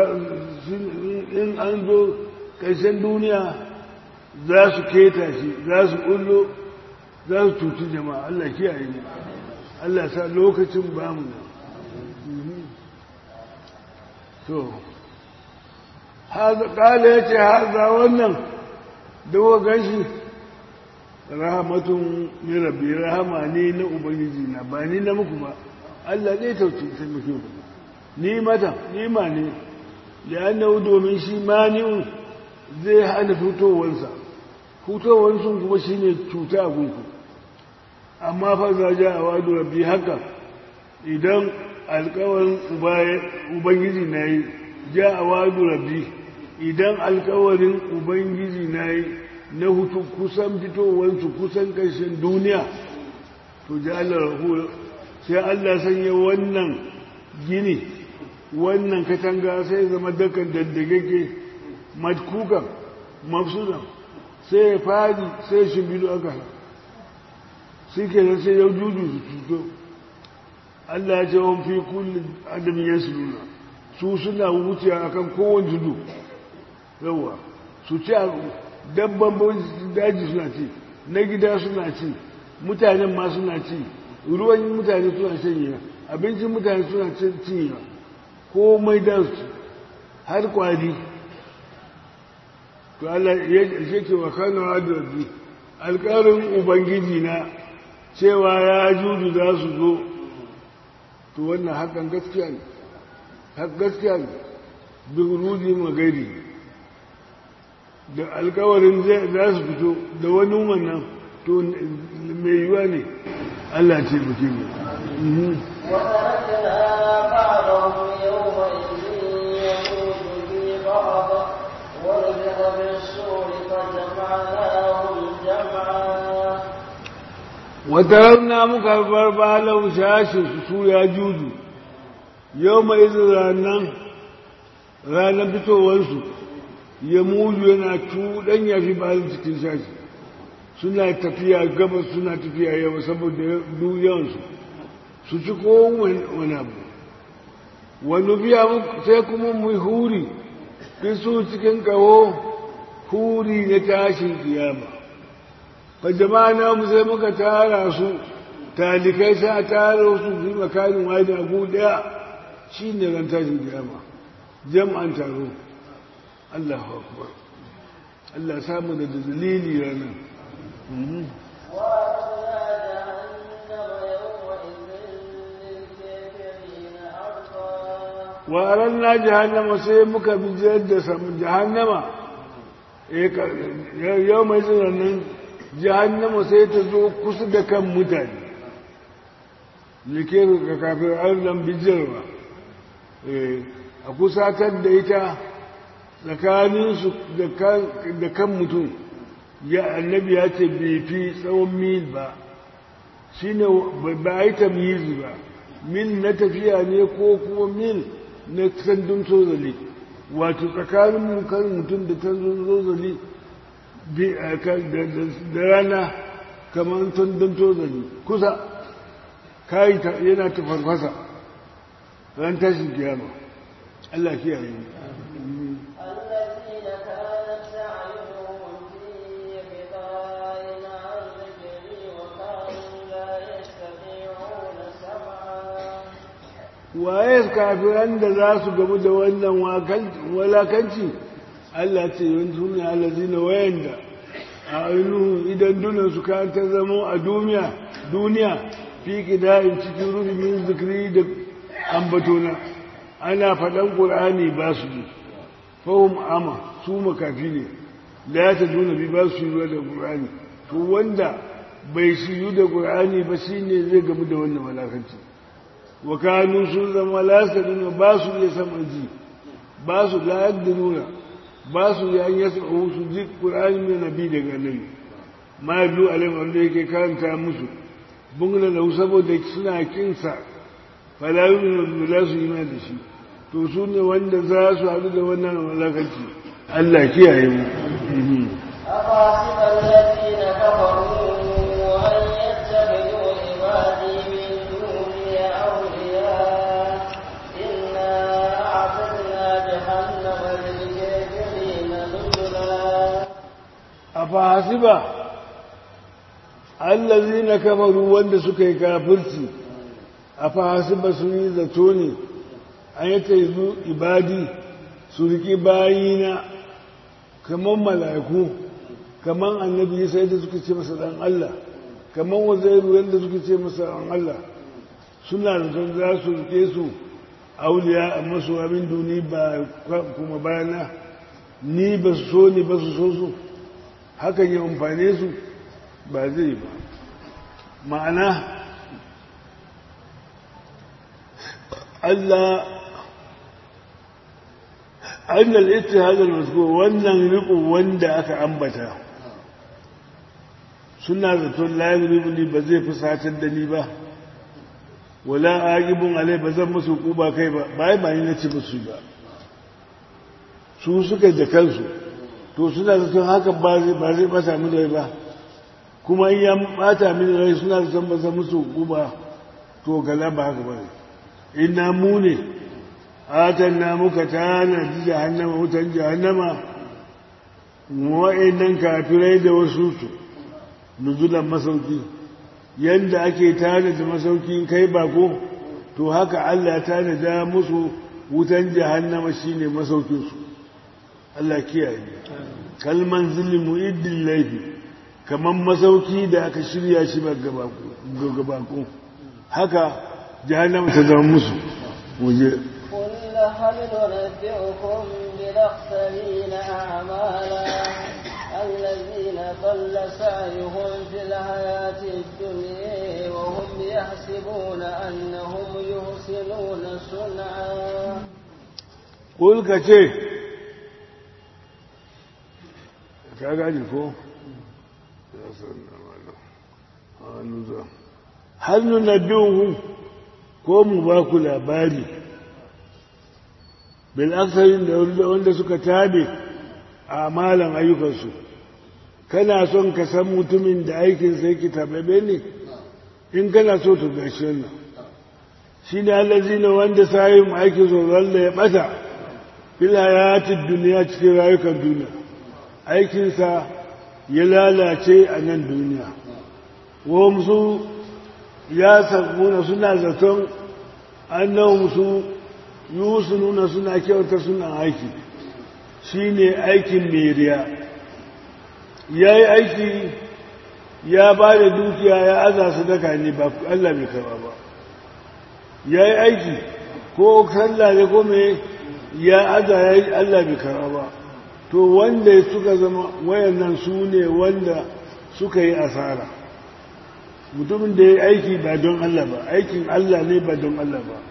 in an zo ƙarshen duniya za su keta shi za su ƙullo za su cuci jama'a Allah kiyaye mu Allah sa lokacin ba mu to ƙala ya ce haza wannan dawa gashi rahamatun min rabbi rahama ne na ubangiji na ba ni na muku ba Allah zai tauci taimake ku ni mata ni ma ne ya nau domin shi mani'un zai hana fitowarsa fitowarsu kuma shine cuta a gunku amma fa za ja a wadu rabbi haka idan alkawarin ubangiji na yi ja a wadu rabbi idan alkawarin ubangiji na yi na hutu kusan fitowarsu kusan ƙarshen duniya to ji Allah sai Allah sanya wannan gini wannan katanga sai zama dakan daddagage matkukan mafsudan sai ya fadi sai shimbidu aka shi ke nan sai ya juju su cuto Allah ya ce wani fi kullum adamin ya su nuna su suna wuce a kan kowane tudu yawa su ci a dabban daji suna ci na gida suna ci mutanen ma suna ci ruwan mutane suna shanye abincin mutane suna cinye komai da su har kwari to Allah ya ce wa kanu rabbi alƙarin ubangiji na cewa ya juju za su zo to wannan hakan gaskiya ne hak gaskiya ne bi rudi magairi da alƙawarin za su fito da wani wannan to mai yiwa ne Allah ce buke mu وتركنا بعضهم يومئذ يموت في بعض ونفخ في الصور فجمعناهم جمعا wataranna muka bar balau shashin su ya juju yau mai ranar ranar fitowarsu ya muju yana cuɗan ya fi balin cikin shashi suna tafiya gabas suna tafiya yau saboda yawansu su ci kowane abu wani biya sai kuma mu huri fi su cikin kawo huri na tashin kiyama fa jama'a mu sai muka tara su talikai sai a tara su fi makarin wani abu daya shi ne ran tashin kiyama jam'an taro Allahu akbar Allah samu da dalili ranar وأعتدنا wa جهنم يومئذ للكافرين عرضا na jahannama sai muka bi da jahannama yau mai tsananin jahannama sai ta zo kusa da kan mutane like ga kafin arnan bijirwa a kusatar da ita tsakaninsu da kan mutum ya annabi ya ce bai fi tsawon mil ba shi ne ba a yi tamyizi ba mil na tafiya ne ko kuma mil na sandun tozali wato tsakanin kan mutum da sandun tozali da rana kamar sandun tozali kusa kayi yana ta farfasa ran tashin kiyama Allah kiyaye mu الذين كانت أعينهم في غطاء عن ذكري وكانوا لا يستطيعون سمعا waye kafiran da za su gamu da wannan walakanci Allah ce yanzu ne allazina wayanda a ainihin idan dunan su ka ta zama a duniya duniya fi kida'in cikin rufimin zikiri da ambatona ana faɗan ƙur'ani ba su yi fahim ama su makafi ne da ya ta duna bi ba su yi da ƙur'ani to wanda bai shiyu da ƙur'ani ba shi ne zai gamu da wannan walakanci wa kanu sun zama lasaduna ba su iya sama ji ba su la yaqdiruna ba su ya yasa su ji qur'ani mai nabi daga nabi ma biyu alayhi wanda yake karanta musu bungla da saboda suna kinsa fala yu'minu la su iman da shi to su ne wanda za su haɗu da wannan malakanci Allah kiyaye mu أفحسب الذين كفروا أن يتخذوا عبادي من دوني أولياء إنا أعتدنا جهنم للكافرين نزلا a fahasiba allazi na kafaru wanda suka yi kafirci a fahasiba sun yi zato ne an yi ta yi ibadi su riƙi bayina kamar mala'iku kamar annabi sai da suka ce masa ɗan Allah kamar wazairu yadda suka ce masa ɗan Allah suna da son za su riƙe su auliya a masu abin duni ba kuma bayana ni ba su so ni ba su so su hakan ya amfane su ba zai ba ma'ana Allah annal ittihadul mazkur wannan riko wanda aka ambata suna zaton layin ni ba zai fi satar da ni ba wala agibun alai ba zan musu kuba kai ba bai ba ni na ci musu ba su suka da kansu to suna zaton haka ba zai ba zai bata mini rai ba kuma in ya bata mini rai suna zaton ba zan musu kuba to gala ba haka ba ne ina mu ne atan na muka tana ji jahannama wutan jahannama wa'annan kafirai da wasu su nuzulan masauki yadda ake tanada masauki kai bako to haka Allah ya tanada musu wutan jahannama shine masaukinsu Allah kiyaye kalman zulmi mu'iddin laifi kaman masauki da aka shirya shi ba gabako haka jahannama ta zama musu waje قل هل ننبئكم بالأخسرين أعمالا الذين ضل سعيهم في الحياة الدنيا وهم يحسبون أنهم يحسنون صنعا قل كتير ka gani ko har nuna biyun ko mu ba ku labari bil aksarin da wanda suka tabe a malan ayyukansu kana son ka san mutumin da aikin sai ki tababe ne in kana so to gashi wannan shi ne allazi ne wanda sayin aikin so wanda ya bata fil hayatid duniya cikin rayukan duniya aikinsa ya lalace a nan duniya su ya sabuna suna zaton annahum su yusununa suna kyauta suna aiki shine aikin meriya ya yi aiki ya ba da dukiya ya aza su daka ne ba Allah bai karba ba ya yi aiki ko sallah ne ko me ya aza ya yi Allah bai karba ba to wanda suka zama wayannan su ne wanda suka yi asara mutumin da ya yi aiki ba don Allah ba aikin Allah ne ba don Allah ba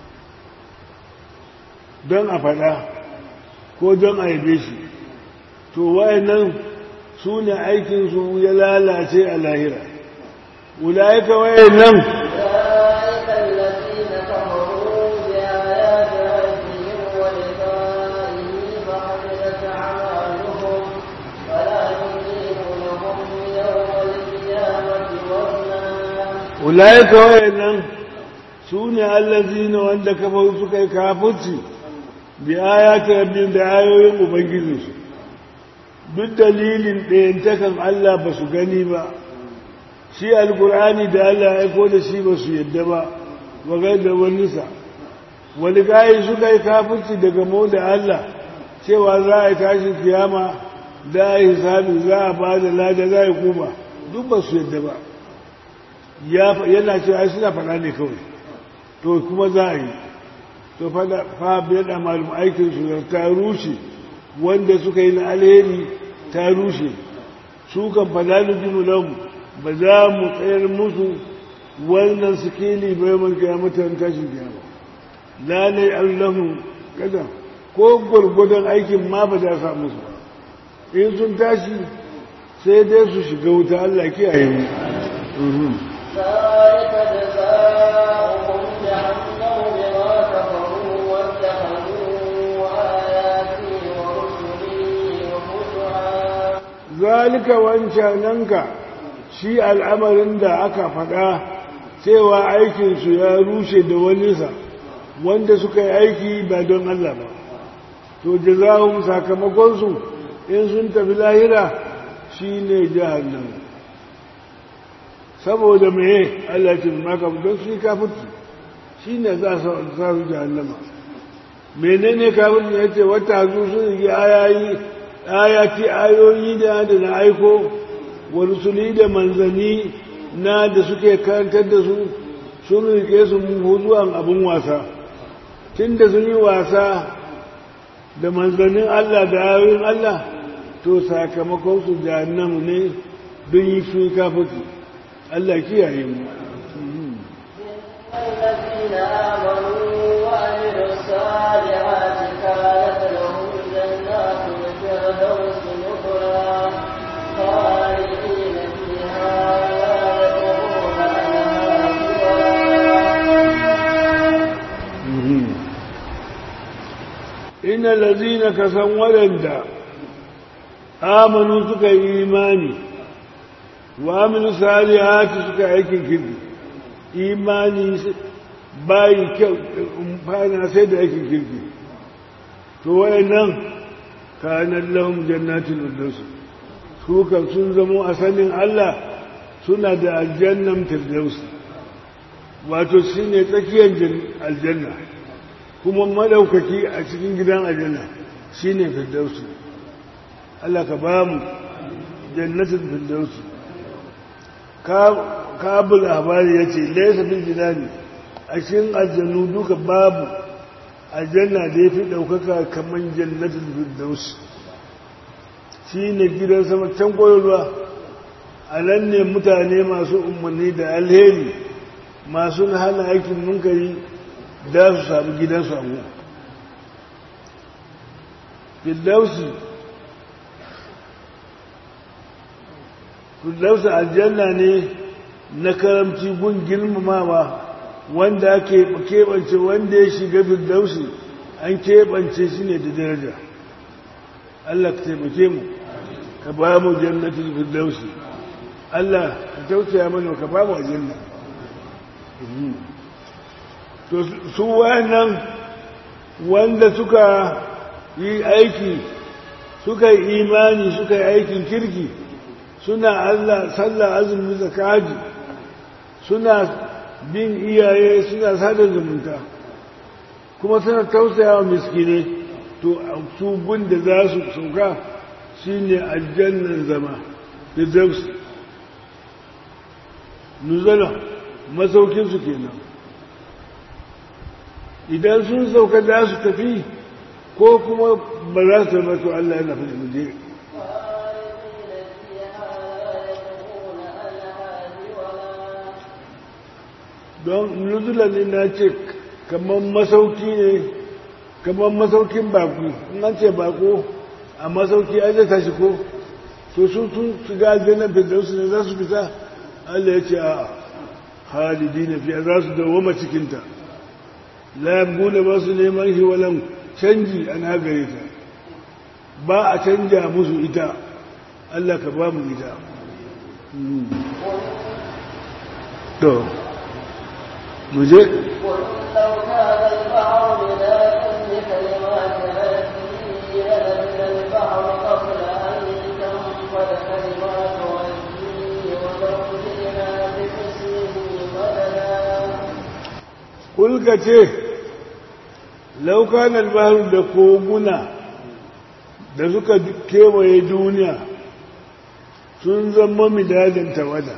don a faɗa ko don a yabe shi to wayannan su ne aikinsu ya lalace a lahira ulaika wayannan أولئك الذين كفروا بآيات ربهم ولقائه فحبطت أعمالهم فلا نقيم لهم يوم القيامة وزنا ulaika wayannan su ne allazina wanda kafaru suka yi kafirci bi ayati rabbihim da ayoyin ubangijinsu duk dalilin ɗayantakan Allah ba su gani ba shi alkur'ani da Allah ya aiko da shi ba su yadda ba ba da wanisa wani gayi suka yi kafirci daga mu da Allah cewa za a yi tashi kiyama da a yi hisabi za a ba da lada za a yi kuma duk ba su yadda ba yana cewa ai suna faɗa ne kawai to kuma za a yi to fa biyar da malum aikin su da ta rushe wanda suka yi na alheri ta rushe su kan fada nujimu lahum ba za mu tsayar musu wannan sikeli bai man kiyamatan tashin kiyama lalai allahun kada ko gwargwadon aikin ma ba za sa musu ba in sun tashi sai dai su shiga wuta Allah kiyaye mu ذلك جزاؤهم جهنم بما كفروا واتخذوا آياتي ورسلي هزوا zalika wancananka shi al'amarin da aka faɗa cewa aikinsu ya rushe da waninsa wanda suka yi aiki ba don Allah ba to jazahum sakamakonsu in sun tafi lahira shi ne jahannan saboda meye Allah ce maka don su yi kafirci shi ne za su su jahannama menene kafirci ya ce wata zu sun yi ayayi ayati ayoyi da da na aiko wa rusuli da manzanni na da suke karantar da su sun rike su zuwan abin wasa tun da sun yi wasa da manzannin Allah da ayoyin Allah to sakamakon su jahannamu ne don yi su kafirci Allah kiyaye mu الذين آمنوا وعملوا الصالحات كانت لهم جنات الفردوس نزلا خالدين فيها inna lazina ka san waɗanda amanu suka yi imani wa aminu salihati suka aikin kirki imani bayi kyau fana sai da aikin kirki to wayannan kanan lahum jannatin firdaus su kan sun zamo a sanin Allah suna da aljannan firdaus wato shine tsakiyar aljanna kuma madaukaki a cikin gidan aljanna shine firdaus Allah ka ba mu jannatin firdaus kabul labari ya ce laisa bil jinani a cikin aljannu duka babu aljanna da ya fi ɗaukaka kamar jannatin firdaus shi ne gidan sama can koyarwa a nan ne mutane masu umarni da alheri masu hana aikin munkari da su sami gidan samu firdausi firdausi aljanna ne na karamci gun girmamawa wanda ake keɓance wanda ya shiga firdausi an keɓance shi ne da daraja Allah ka taimake mu ka ba mu jannatin firdausi Allah ka tausaya mana ka ba mu aljanna to su wayannan wanda suka yi aiki suka yi imani suka yi aikin kirki suna Allah sallah azumi zakaji suna bin iyaye suna sada zumunta kuma suna tausaya wa miskine to su da za su sauka shine aljannan zama da dausu nuzala masaukinsu kenan idan sun sauka za su tafi ko kuma ba za su tafi to Allah yana fi muje don nuzula ne na ce kamar masauki ne kamar masaukin baku in an ce bako a masauki ai zai tashi ko to sun tun shiga aljanna firdausu ne za su fita Allah ya ce a halidi na fiye za su dawoma cikinta lambu da ba su neman hiwalan canji a nagare ta ba a canja musu ita Allah ka ba mu ita to mu je لو كان البحر مدادا لكلمات ربي لنفد البحر قبل أن تنفد كلمات ربي ولو جئنا بمثله مددا kulka ce laukan albahar da koguna da suka kewaye duniya sun zama midadin tawada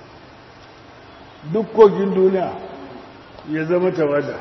duk kogin duniya ya zama tawada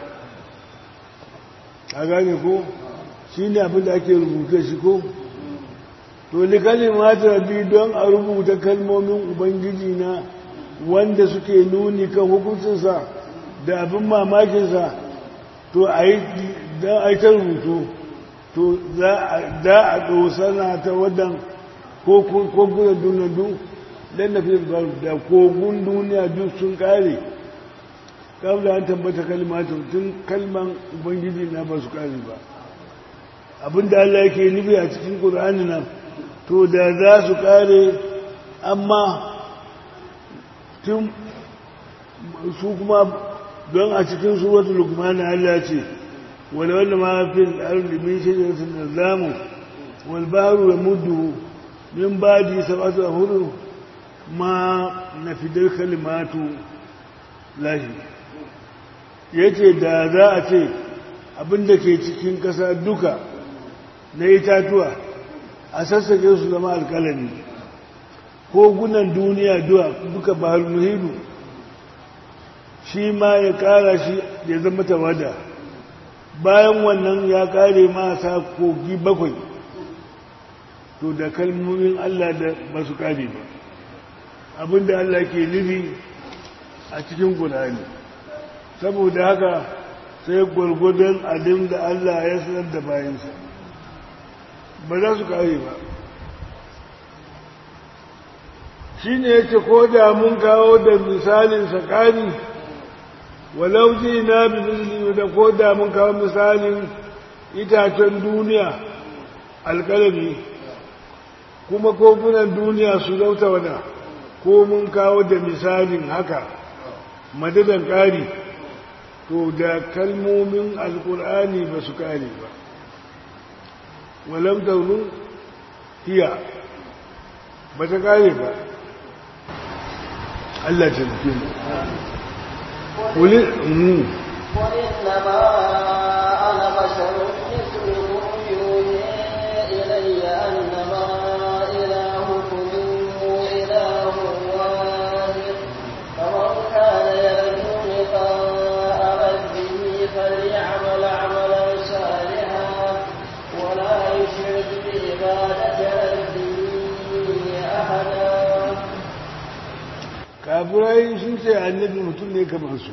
a gane ko shi ne abin da ake rubuta shi ko to likali mata bi don a rubuta kalmomin ubangiji na wanda suke nuni kan hukuncinsa da abin mamakinsa to a yi don a yi ta rubutu to za a ɗosana ta wadan kogunan duniya duk don na fi da kogun duniya duk sun ƙare kabla an tabbata kalmata tun kalman ubangiji na ba su ƙare ba abinda Allah yake nufi a cikin ƙur'ani nan to da za su ƙare amma tun su kuma don a cikin suratul lukman Allah ce wala wanda ma fi al-ardi min shajaratin nazamu wal bahru yamuddu min ba'di sab'ati abhur ma nafidal kalimatu lahi yace da za a ce abinda ke cikin kasa duka na itatuwa a sassake su zama alkalami ko gunan duniya duka bahar muhidu shi ma ya kara shi ya zama tawada bayan wannan ya kare masa kogi bakwai to da kalmomin Allah da ba su kare ba abinda Allah ke nufi a cikin Qur'ani saboda haka sai gwargwadon abin da Allah ya sanar da bayansa ba za su kare ba shi ne ya ce ko da mun kawo da misalin sakani walau ji na bi misali da ko da mun kawo misalin itacen duniya alkalami kuma kofunan duniya su zauta wada ko mun kawo da misalin haka madadan ƙari to da kalmomin alkur'ani ba su ƙare ba walam taunun hiya ba ta ƙare ba Allah ta nufi mu قل إنما أنا بشر مثلكم يوحي إلي أنما إلهكم إله واحد فمن كان يرجو لقاء ربه فليعمل عملا صالحا ولا يشرك بعبادة ربه أحدا kafirai sun ce annabi mutum ne kamar su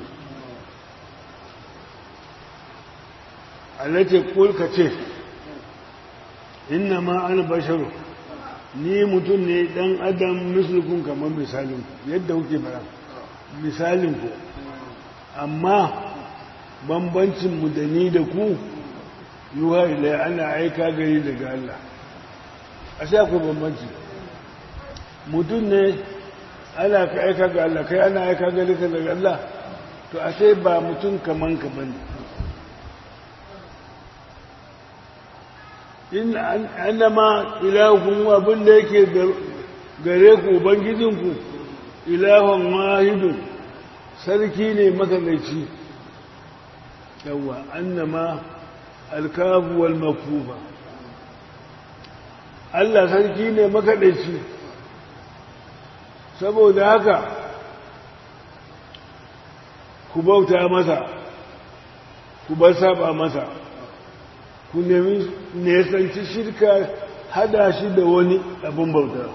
alace kulka ce inna ma ana basharu ni mutum ne dan adam mislukun kamar misalin ku yadda kuke bara misalin ku amma bambancin mu da ni da ku yuha ilai ana aika gari daga Allah a sai akwai bambanci mutum ne ana ka aika ga Allah kai ana aika gari ka daga Allah to a sai ba mutum kaman ka bane in annama ilahun abin da yake gare ku ubangijinku ilahun wahidun sarki ne makanaici yawa annama alkafu wal makufa Allah sarki ne makaɗaici saboda haka ku bauta masa ku bar saba masa ku nemi nesanci shirka hada shi da wani abin bauta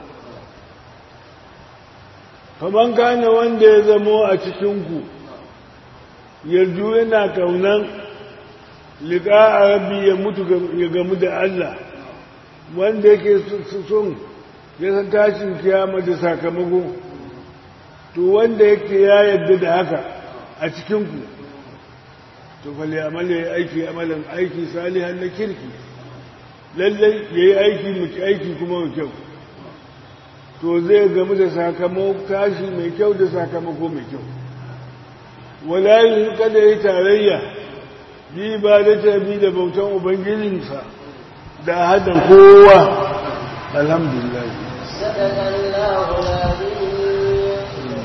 kaman gane wanda ya zamo a cikinku yarju yana kaunan liƙa a rabbi ya mutu ya gamu da Allah wanda yake son ya san tashin kiyama da sakamako to wanda yake ya yarda da haka a cikinku to fali amala ya aiki amalan aiki salihan na kirki lallai ya yi aiki mai aiki kuma mai kyau to zai gamu da sakamako tashi mai kyau da sakamako mai kyau wala yi kada ya yi tarayya bi ba da tabi da bautan ubangijinsa da hada kowa alhamdulillah صدق الله العظيم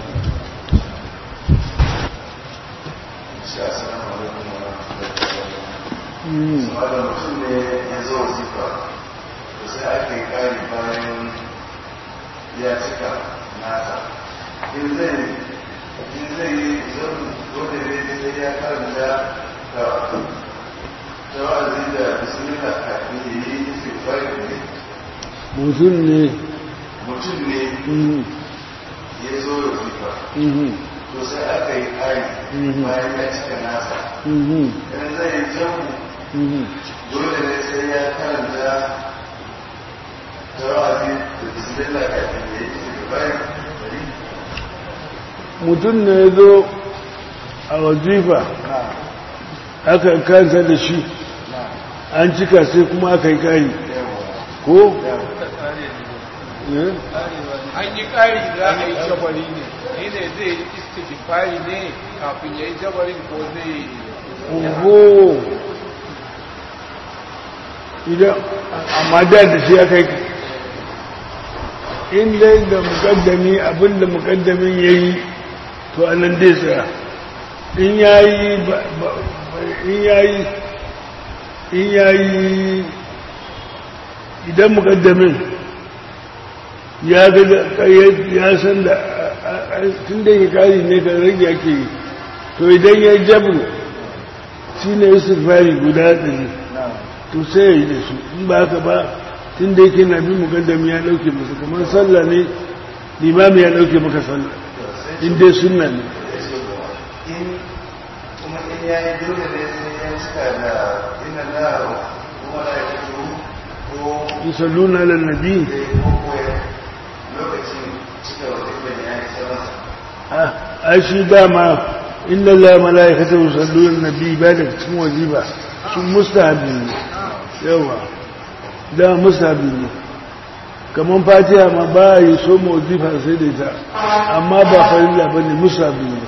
Assalamu alaikum wa rahmatullahi wa barakatuh. mutum ne ya zo zifa, da sai ake kari bayan ya cika nasa. In zai in zai yi zan dole ne sai ya karanta da tawazi da bismillah kafin ya yi istighfar ne. mutum ne Mutum ne mhm, ya zo da zifa. mhm, To sai aka yi kari Mhm. bayan ya cika nasa. mhm, In zai yi jamu mhm. dole ne sai ya karanta tawazi da bismillah kafin ya yi istighfar ne. mutum ne ya zo a wazifa aka kansa da shi an cika sai kuma aka yi kari ko? Eh? an yi ƙari za a yi jabari ne ni ne zai yi istighfari ne kafin ya yi jabarin ko zai oho idan amma da da shi aka yi in dai da mukaddami abinda mukaddamin ya yi to anan dai tsaya in ya yi in ya yi in ya yi idan mukaddamin ya ga ya san da tun da ya kari ne ka rage ake yi to idan ya jabru shi ne istighfari guda ɗari to sai ya yi da su in ba haka ba tun da yake na bin mukaddami ya ɗauke masa kamar sallah ne limami ya ɗauke maka sallah in dai sunna ne in kuma in ya yi dole ne sai ya cika da ina na kuma da ya fito ko yusalluna ala nabi zai ko ya lokacin cika wata ibn ya yi masa ah ai shi dama inna la malaikatu yusalluna ala nabi ba da cikin waziba su mustahabi ne yawa da mustahabi ne kamar fatiha ma ba a yi so wazifa sai da ita amma ba farilla ba ne mustahabi ne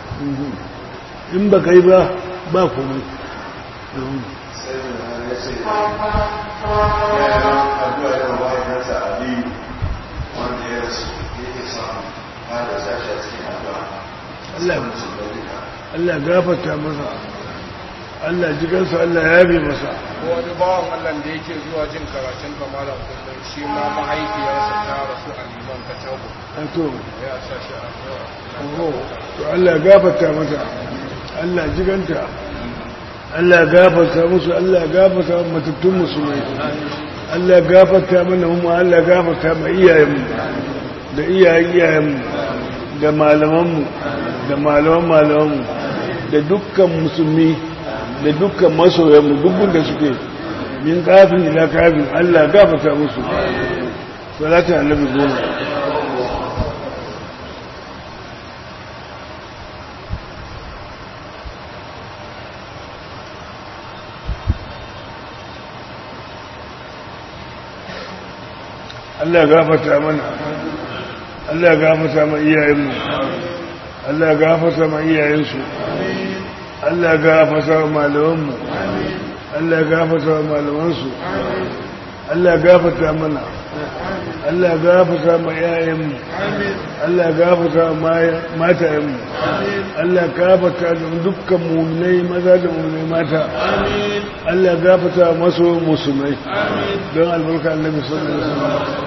in ba ka yi ba ba komai sai da ya ce ya yi addu'a da mahaifinsa aliyu wanda ya rasu yake son ma da sashi a cikin addu'a Allah ya su da duka Allah gafarta masa Allah jikansa Allah ya yabe masa ko wani bawan Allah da yake zuwa jin karatun kamala kullum shi ma mahaifiyarsa ta rasu a liman ta tabo a to ya sa shi a addu'a oho to Allah ya gafarta mata Allah jiganta Allah ya gafarta musu Allah ya gafarta matattun musulmai Allah ya gafarta mana mu Allah ya gafarta ma iyayenmu da iyayen iyayenmu da malamanmu da malaman malamanmu da dukkan musulmi da dukkan masoyanmu dukkan da suke min kafin ila kafin Allah ya gafarta musu salatu annabi goma Allah ya gafarta mana Allah ya gafarta ma iyayenmu Allah ya gafarta ma iyayensu Allah ya gafarta ma malamanmu Allah ya gafarta ma malamansu Allah ya gafarta mana Allah ya gafarta ma iyayenmu Allah ya gafarta ma matayenmu Allah ya gafarta da dukkan mu'minai maza da mu'minai mata Allah ya gafarta maso musulmai don albarka annabi sallallahu alaihi wasallam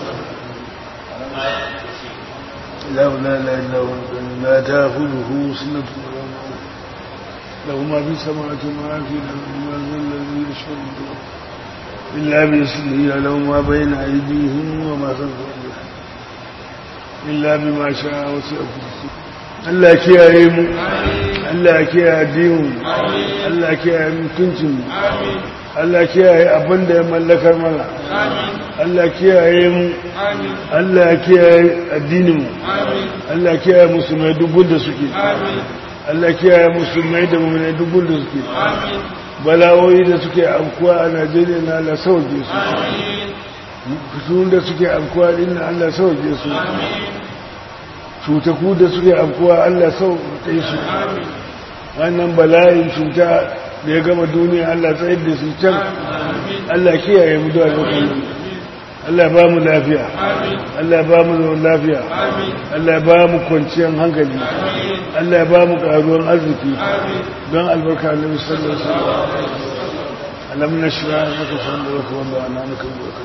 لا لا لا إلا هو لا تأخذه سنة ولا نوم له ما في السماوات وما في الأرض ما ذا الذي يشفع إلا بإذنه له ما بين أيديهم وما خلفهم إلا بما شاء وسع كرسيه Allah kiyaye mu Allah kiyaye addinin Allah kiyaye mutuncin mu Allah kiyaye abin da ya mallakar mana Allah kiyaye mu Allah kiyaye addinin mu Allah kiyaye musulmai dubun da suke Allah kiyaye musulmai da mu'minai dubun da suke balawoyi da suke amkuwa a Najeriya na Allah sauke su fitun da suke amkuwa din Allah sauke su cutaku da suke afkuwa Allah sauƙaƙe su wannan bala'in cuta da ya gama duniya Allah tsayar da su can Allah kiyaye mu da alƙalmi Allah ba mu lafiya Allah ba mu zaman lafiya Allah ba mu kwanciyar hankali Allah ba mu ƙaruwar arziki don albarka annabi sallallahu alaihi wasallam alam nashra laka sadraka wa ba'ana laka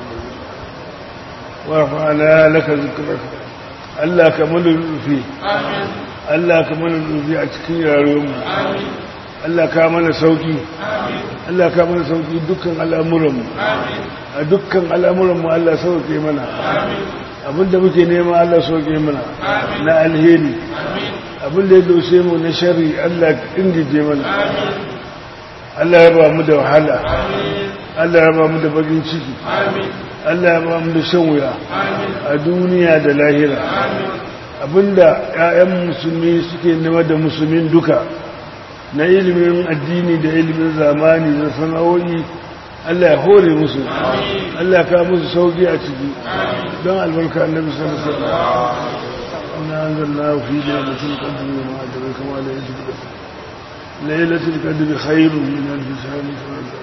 wa rafa'na laka zikraka Allah ka mana rufi Allah ka mana rufi a cikin yarenmu Allah ka mana sauki Allah ka mana sauki dukkan al'amuranmu a dukkan al'amuranmu Allah sauke mana abinda muke nema Allah sauke mana na alheri abinda ya doshe mu na shari Allah ingije mana Allah ya ba mu da wahala Allah ya ba mu da bakin ciki Allah ya ba mu da shan wuya a duniya da lahira abinda 'ya'yan musulmi suke nema da musulmin duka na ilimin addini da ilimin zamani da sana'o'i Allah ya hore musu Allah ya kawo musu sauki a ciki don albarka annabi sallallahu alaihi wasallam inna anzalna fi lailatul qadri wa ma adraka ma lailatul qadr lailatul qadri khairun min alf shahr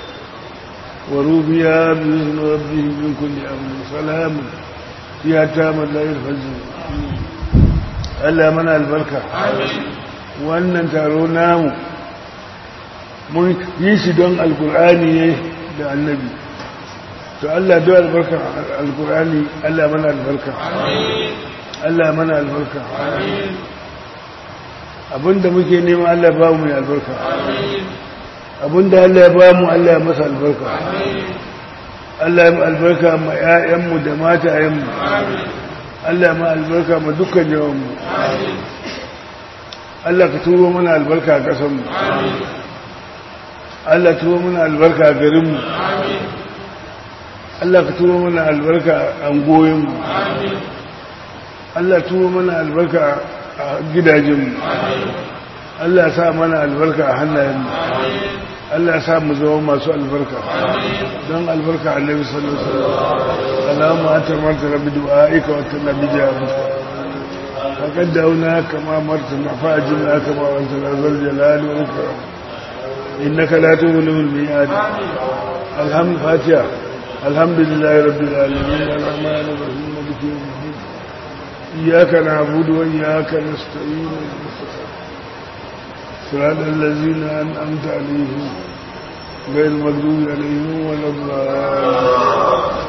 وروبيا بإذن ربهم من كل أمر سلام فيها تام لا الفجر Allah mana albarka wannan taro namu mun yi shi don alkur'ani ne da annabi to Allah don albarka alkur'ani Allah mana albarka Allah mana albarka abinda muke nema Allah ba mu albarka abinda Allah ya ba mu Allah ya masa albarka Allah ya albarka ma 'ya'yanmu da matayenmu Allah ma albarka ma dukkan yawanmu Allah ka turo mana albarka a ƙasanmu Allah turo mana albarka a garinmu Allah ka turo mana albarka a angoyinmu Allah turo mana albarka a gidajenmu Allah sa mana albarka a hannayenmu Allah ya sa mu zama masu albarka don albarka annabi sallallahu alaihi wasallam Allahumma anta martana bi du'aika wa tanna bi jawatika faqad dauna kama martana fa'ajina kama wantana zal jalali wal ikram innaka la tughlibu al mi'ad alhamd fatiha alhamdulillahi rabbil alamin arrahmanir rahim maliki yawmiddin iyyaka na'budu wa iyyaka nasta'in صراط الذين أنعمت عليهم غير المغضوب عليهم ولا الضالين